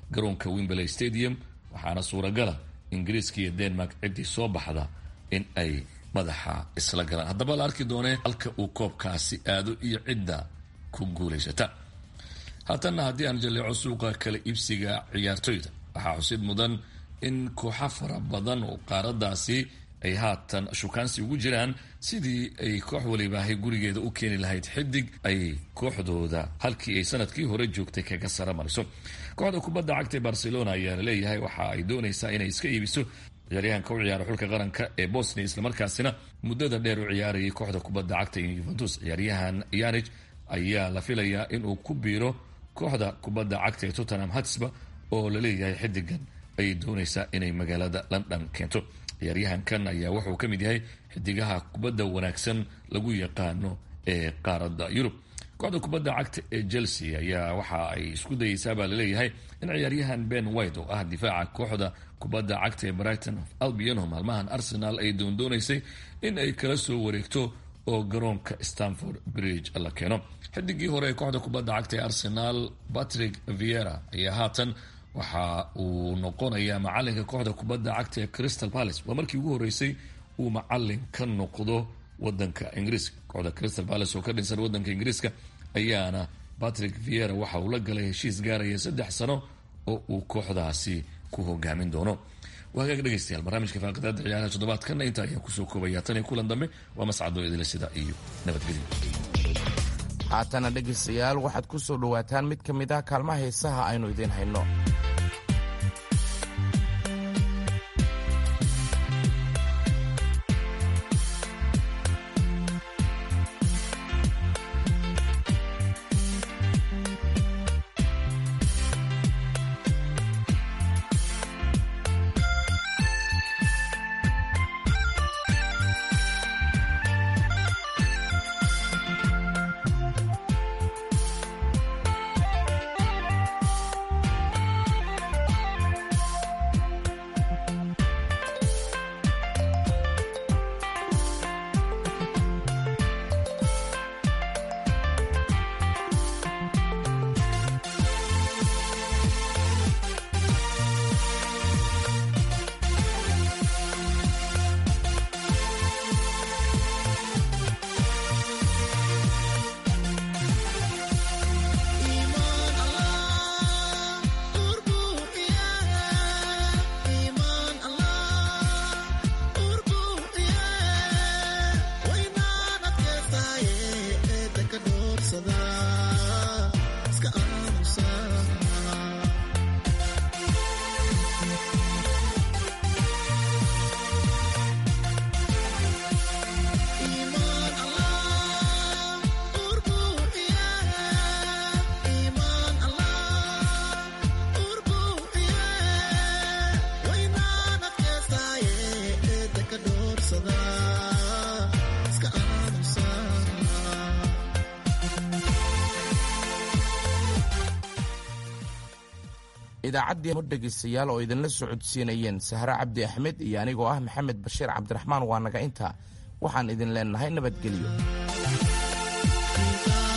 garoonka wimberley stadium waxaana suuragala ingiriiska iyo denmark ciddii soo baxda in ay madaxa isla galaan haddaba la arki doonee halka uu koobkaasi aado iyo cidda ku guulaysata haatanna haddii aan jaleeco suuqa kala iibsiga ciyaartoyda waxaa xusid mudan in kooxa fara badan oo qaaradaasi ay haatan shukaansi ugu jiraan sidii ay koox walibaahay gurigeeda u keeni lahayd xidig ay kooxdooda halkii ay sanadkii hore joogtay kaga sara mariso kooxda kubadda cagta ee barcelona ayaa laleeyahay waxa ay doonaysaa inay iska iibiso ciyaaryahanka u ciyaara xulka qaranka ee bosnia islamarkaasina muddada dheer u ciyaarayay kooxda kubadda cagta ee yuventus ciyaaryahan yanij ayaa la filayaa inuu ku biiro kooxda kubadda cagta ee tottenham hatsba oo laleeyahay xidigan ayay doonaysaa inay magaalada london keento ciyaaryahankan ayaa wuxuu ka mid yahay xidigaha kubadda wanaagsan lagu yaqaano ee qaaradda yurub kooxda kubadda cagta ee chelsea ayaa waxa ay isku dayeysaa baa laleeyahay in ciyaaryahan ben white oo ah difaaca kooxda kubadda cagta ee brighton of albion oo maalmahan arsenal ay doondoonaysay in ay kala soo wareegto oo garoonka stanford bridge la keeno xidigii hore ee kooxda kubadda cagta ee arsenal patrick viera ayaa haatan waxa uu noqonayaa macalinka kooxda kubadda cagta ee crystal palace waa markii ugu horeysay uu macalin ka noqdo wadanka ingiriiska kooxda crystal palace oo ka dhinsan wadanka ingiriiska ayaana patrick viera waxa uu la galay heshiis gaaraya saddex sano oo uu kooxdaasi ku hogaamin doono waa hagaag dhegeystayaal barnaamijka faaqadaada ciyaaraha toddobaadkana inta ayaan kusoo koobaya tan iyo kulan dambe waa mascado idila sida iyo nabadgelyo haatana dhegaystayaal waxaad ku soo dhowaataan mid ka mid ah kaalmaha heesaha aynu idiin hayno idaacaddii hor dhegaystayaal oo idinla socodsiinayeen sahre cabdi axmed iyo anigoo ah maxamed bashiir cabdiraxmaan waa naga intaa waxaan idin leennahay nabadgelyo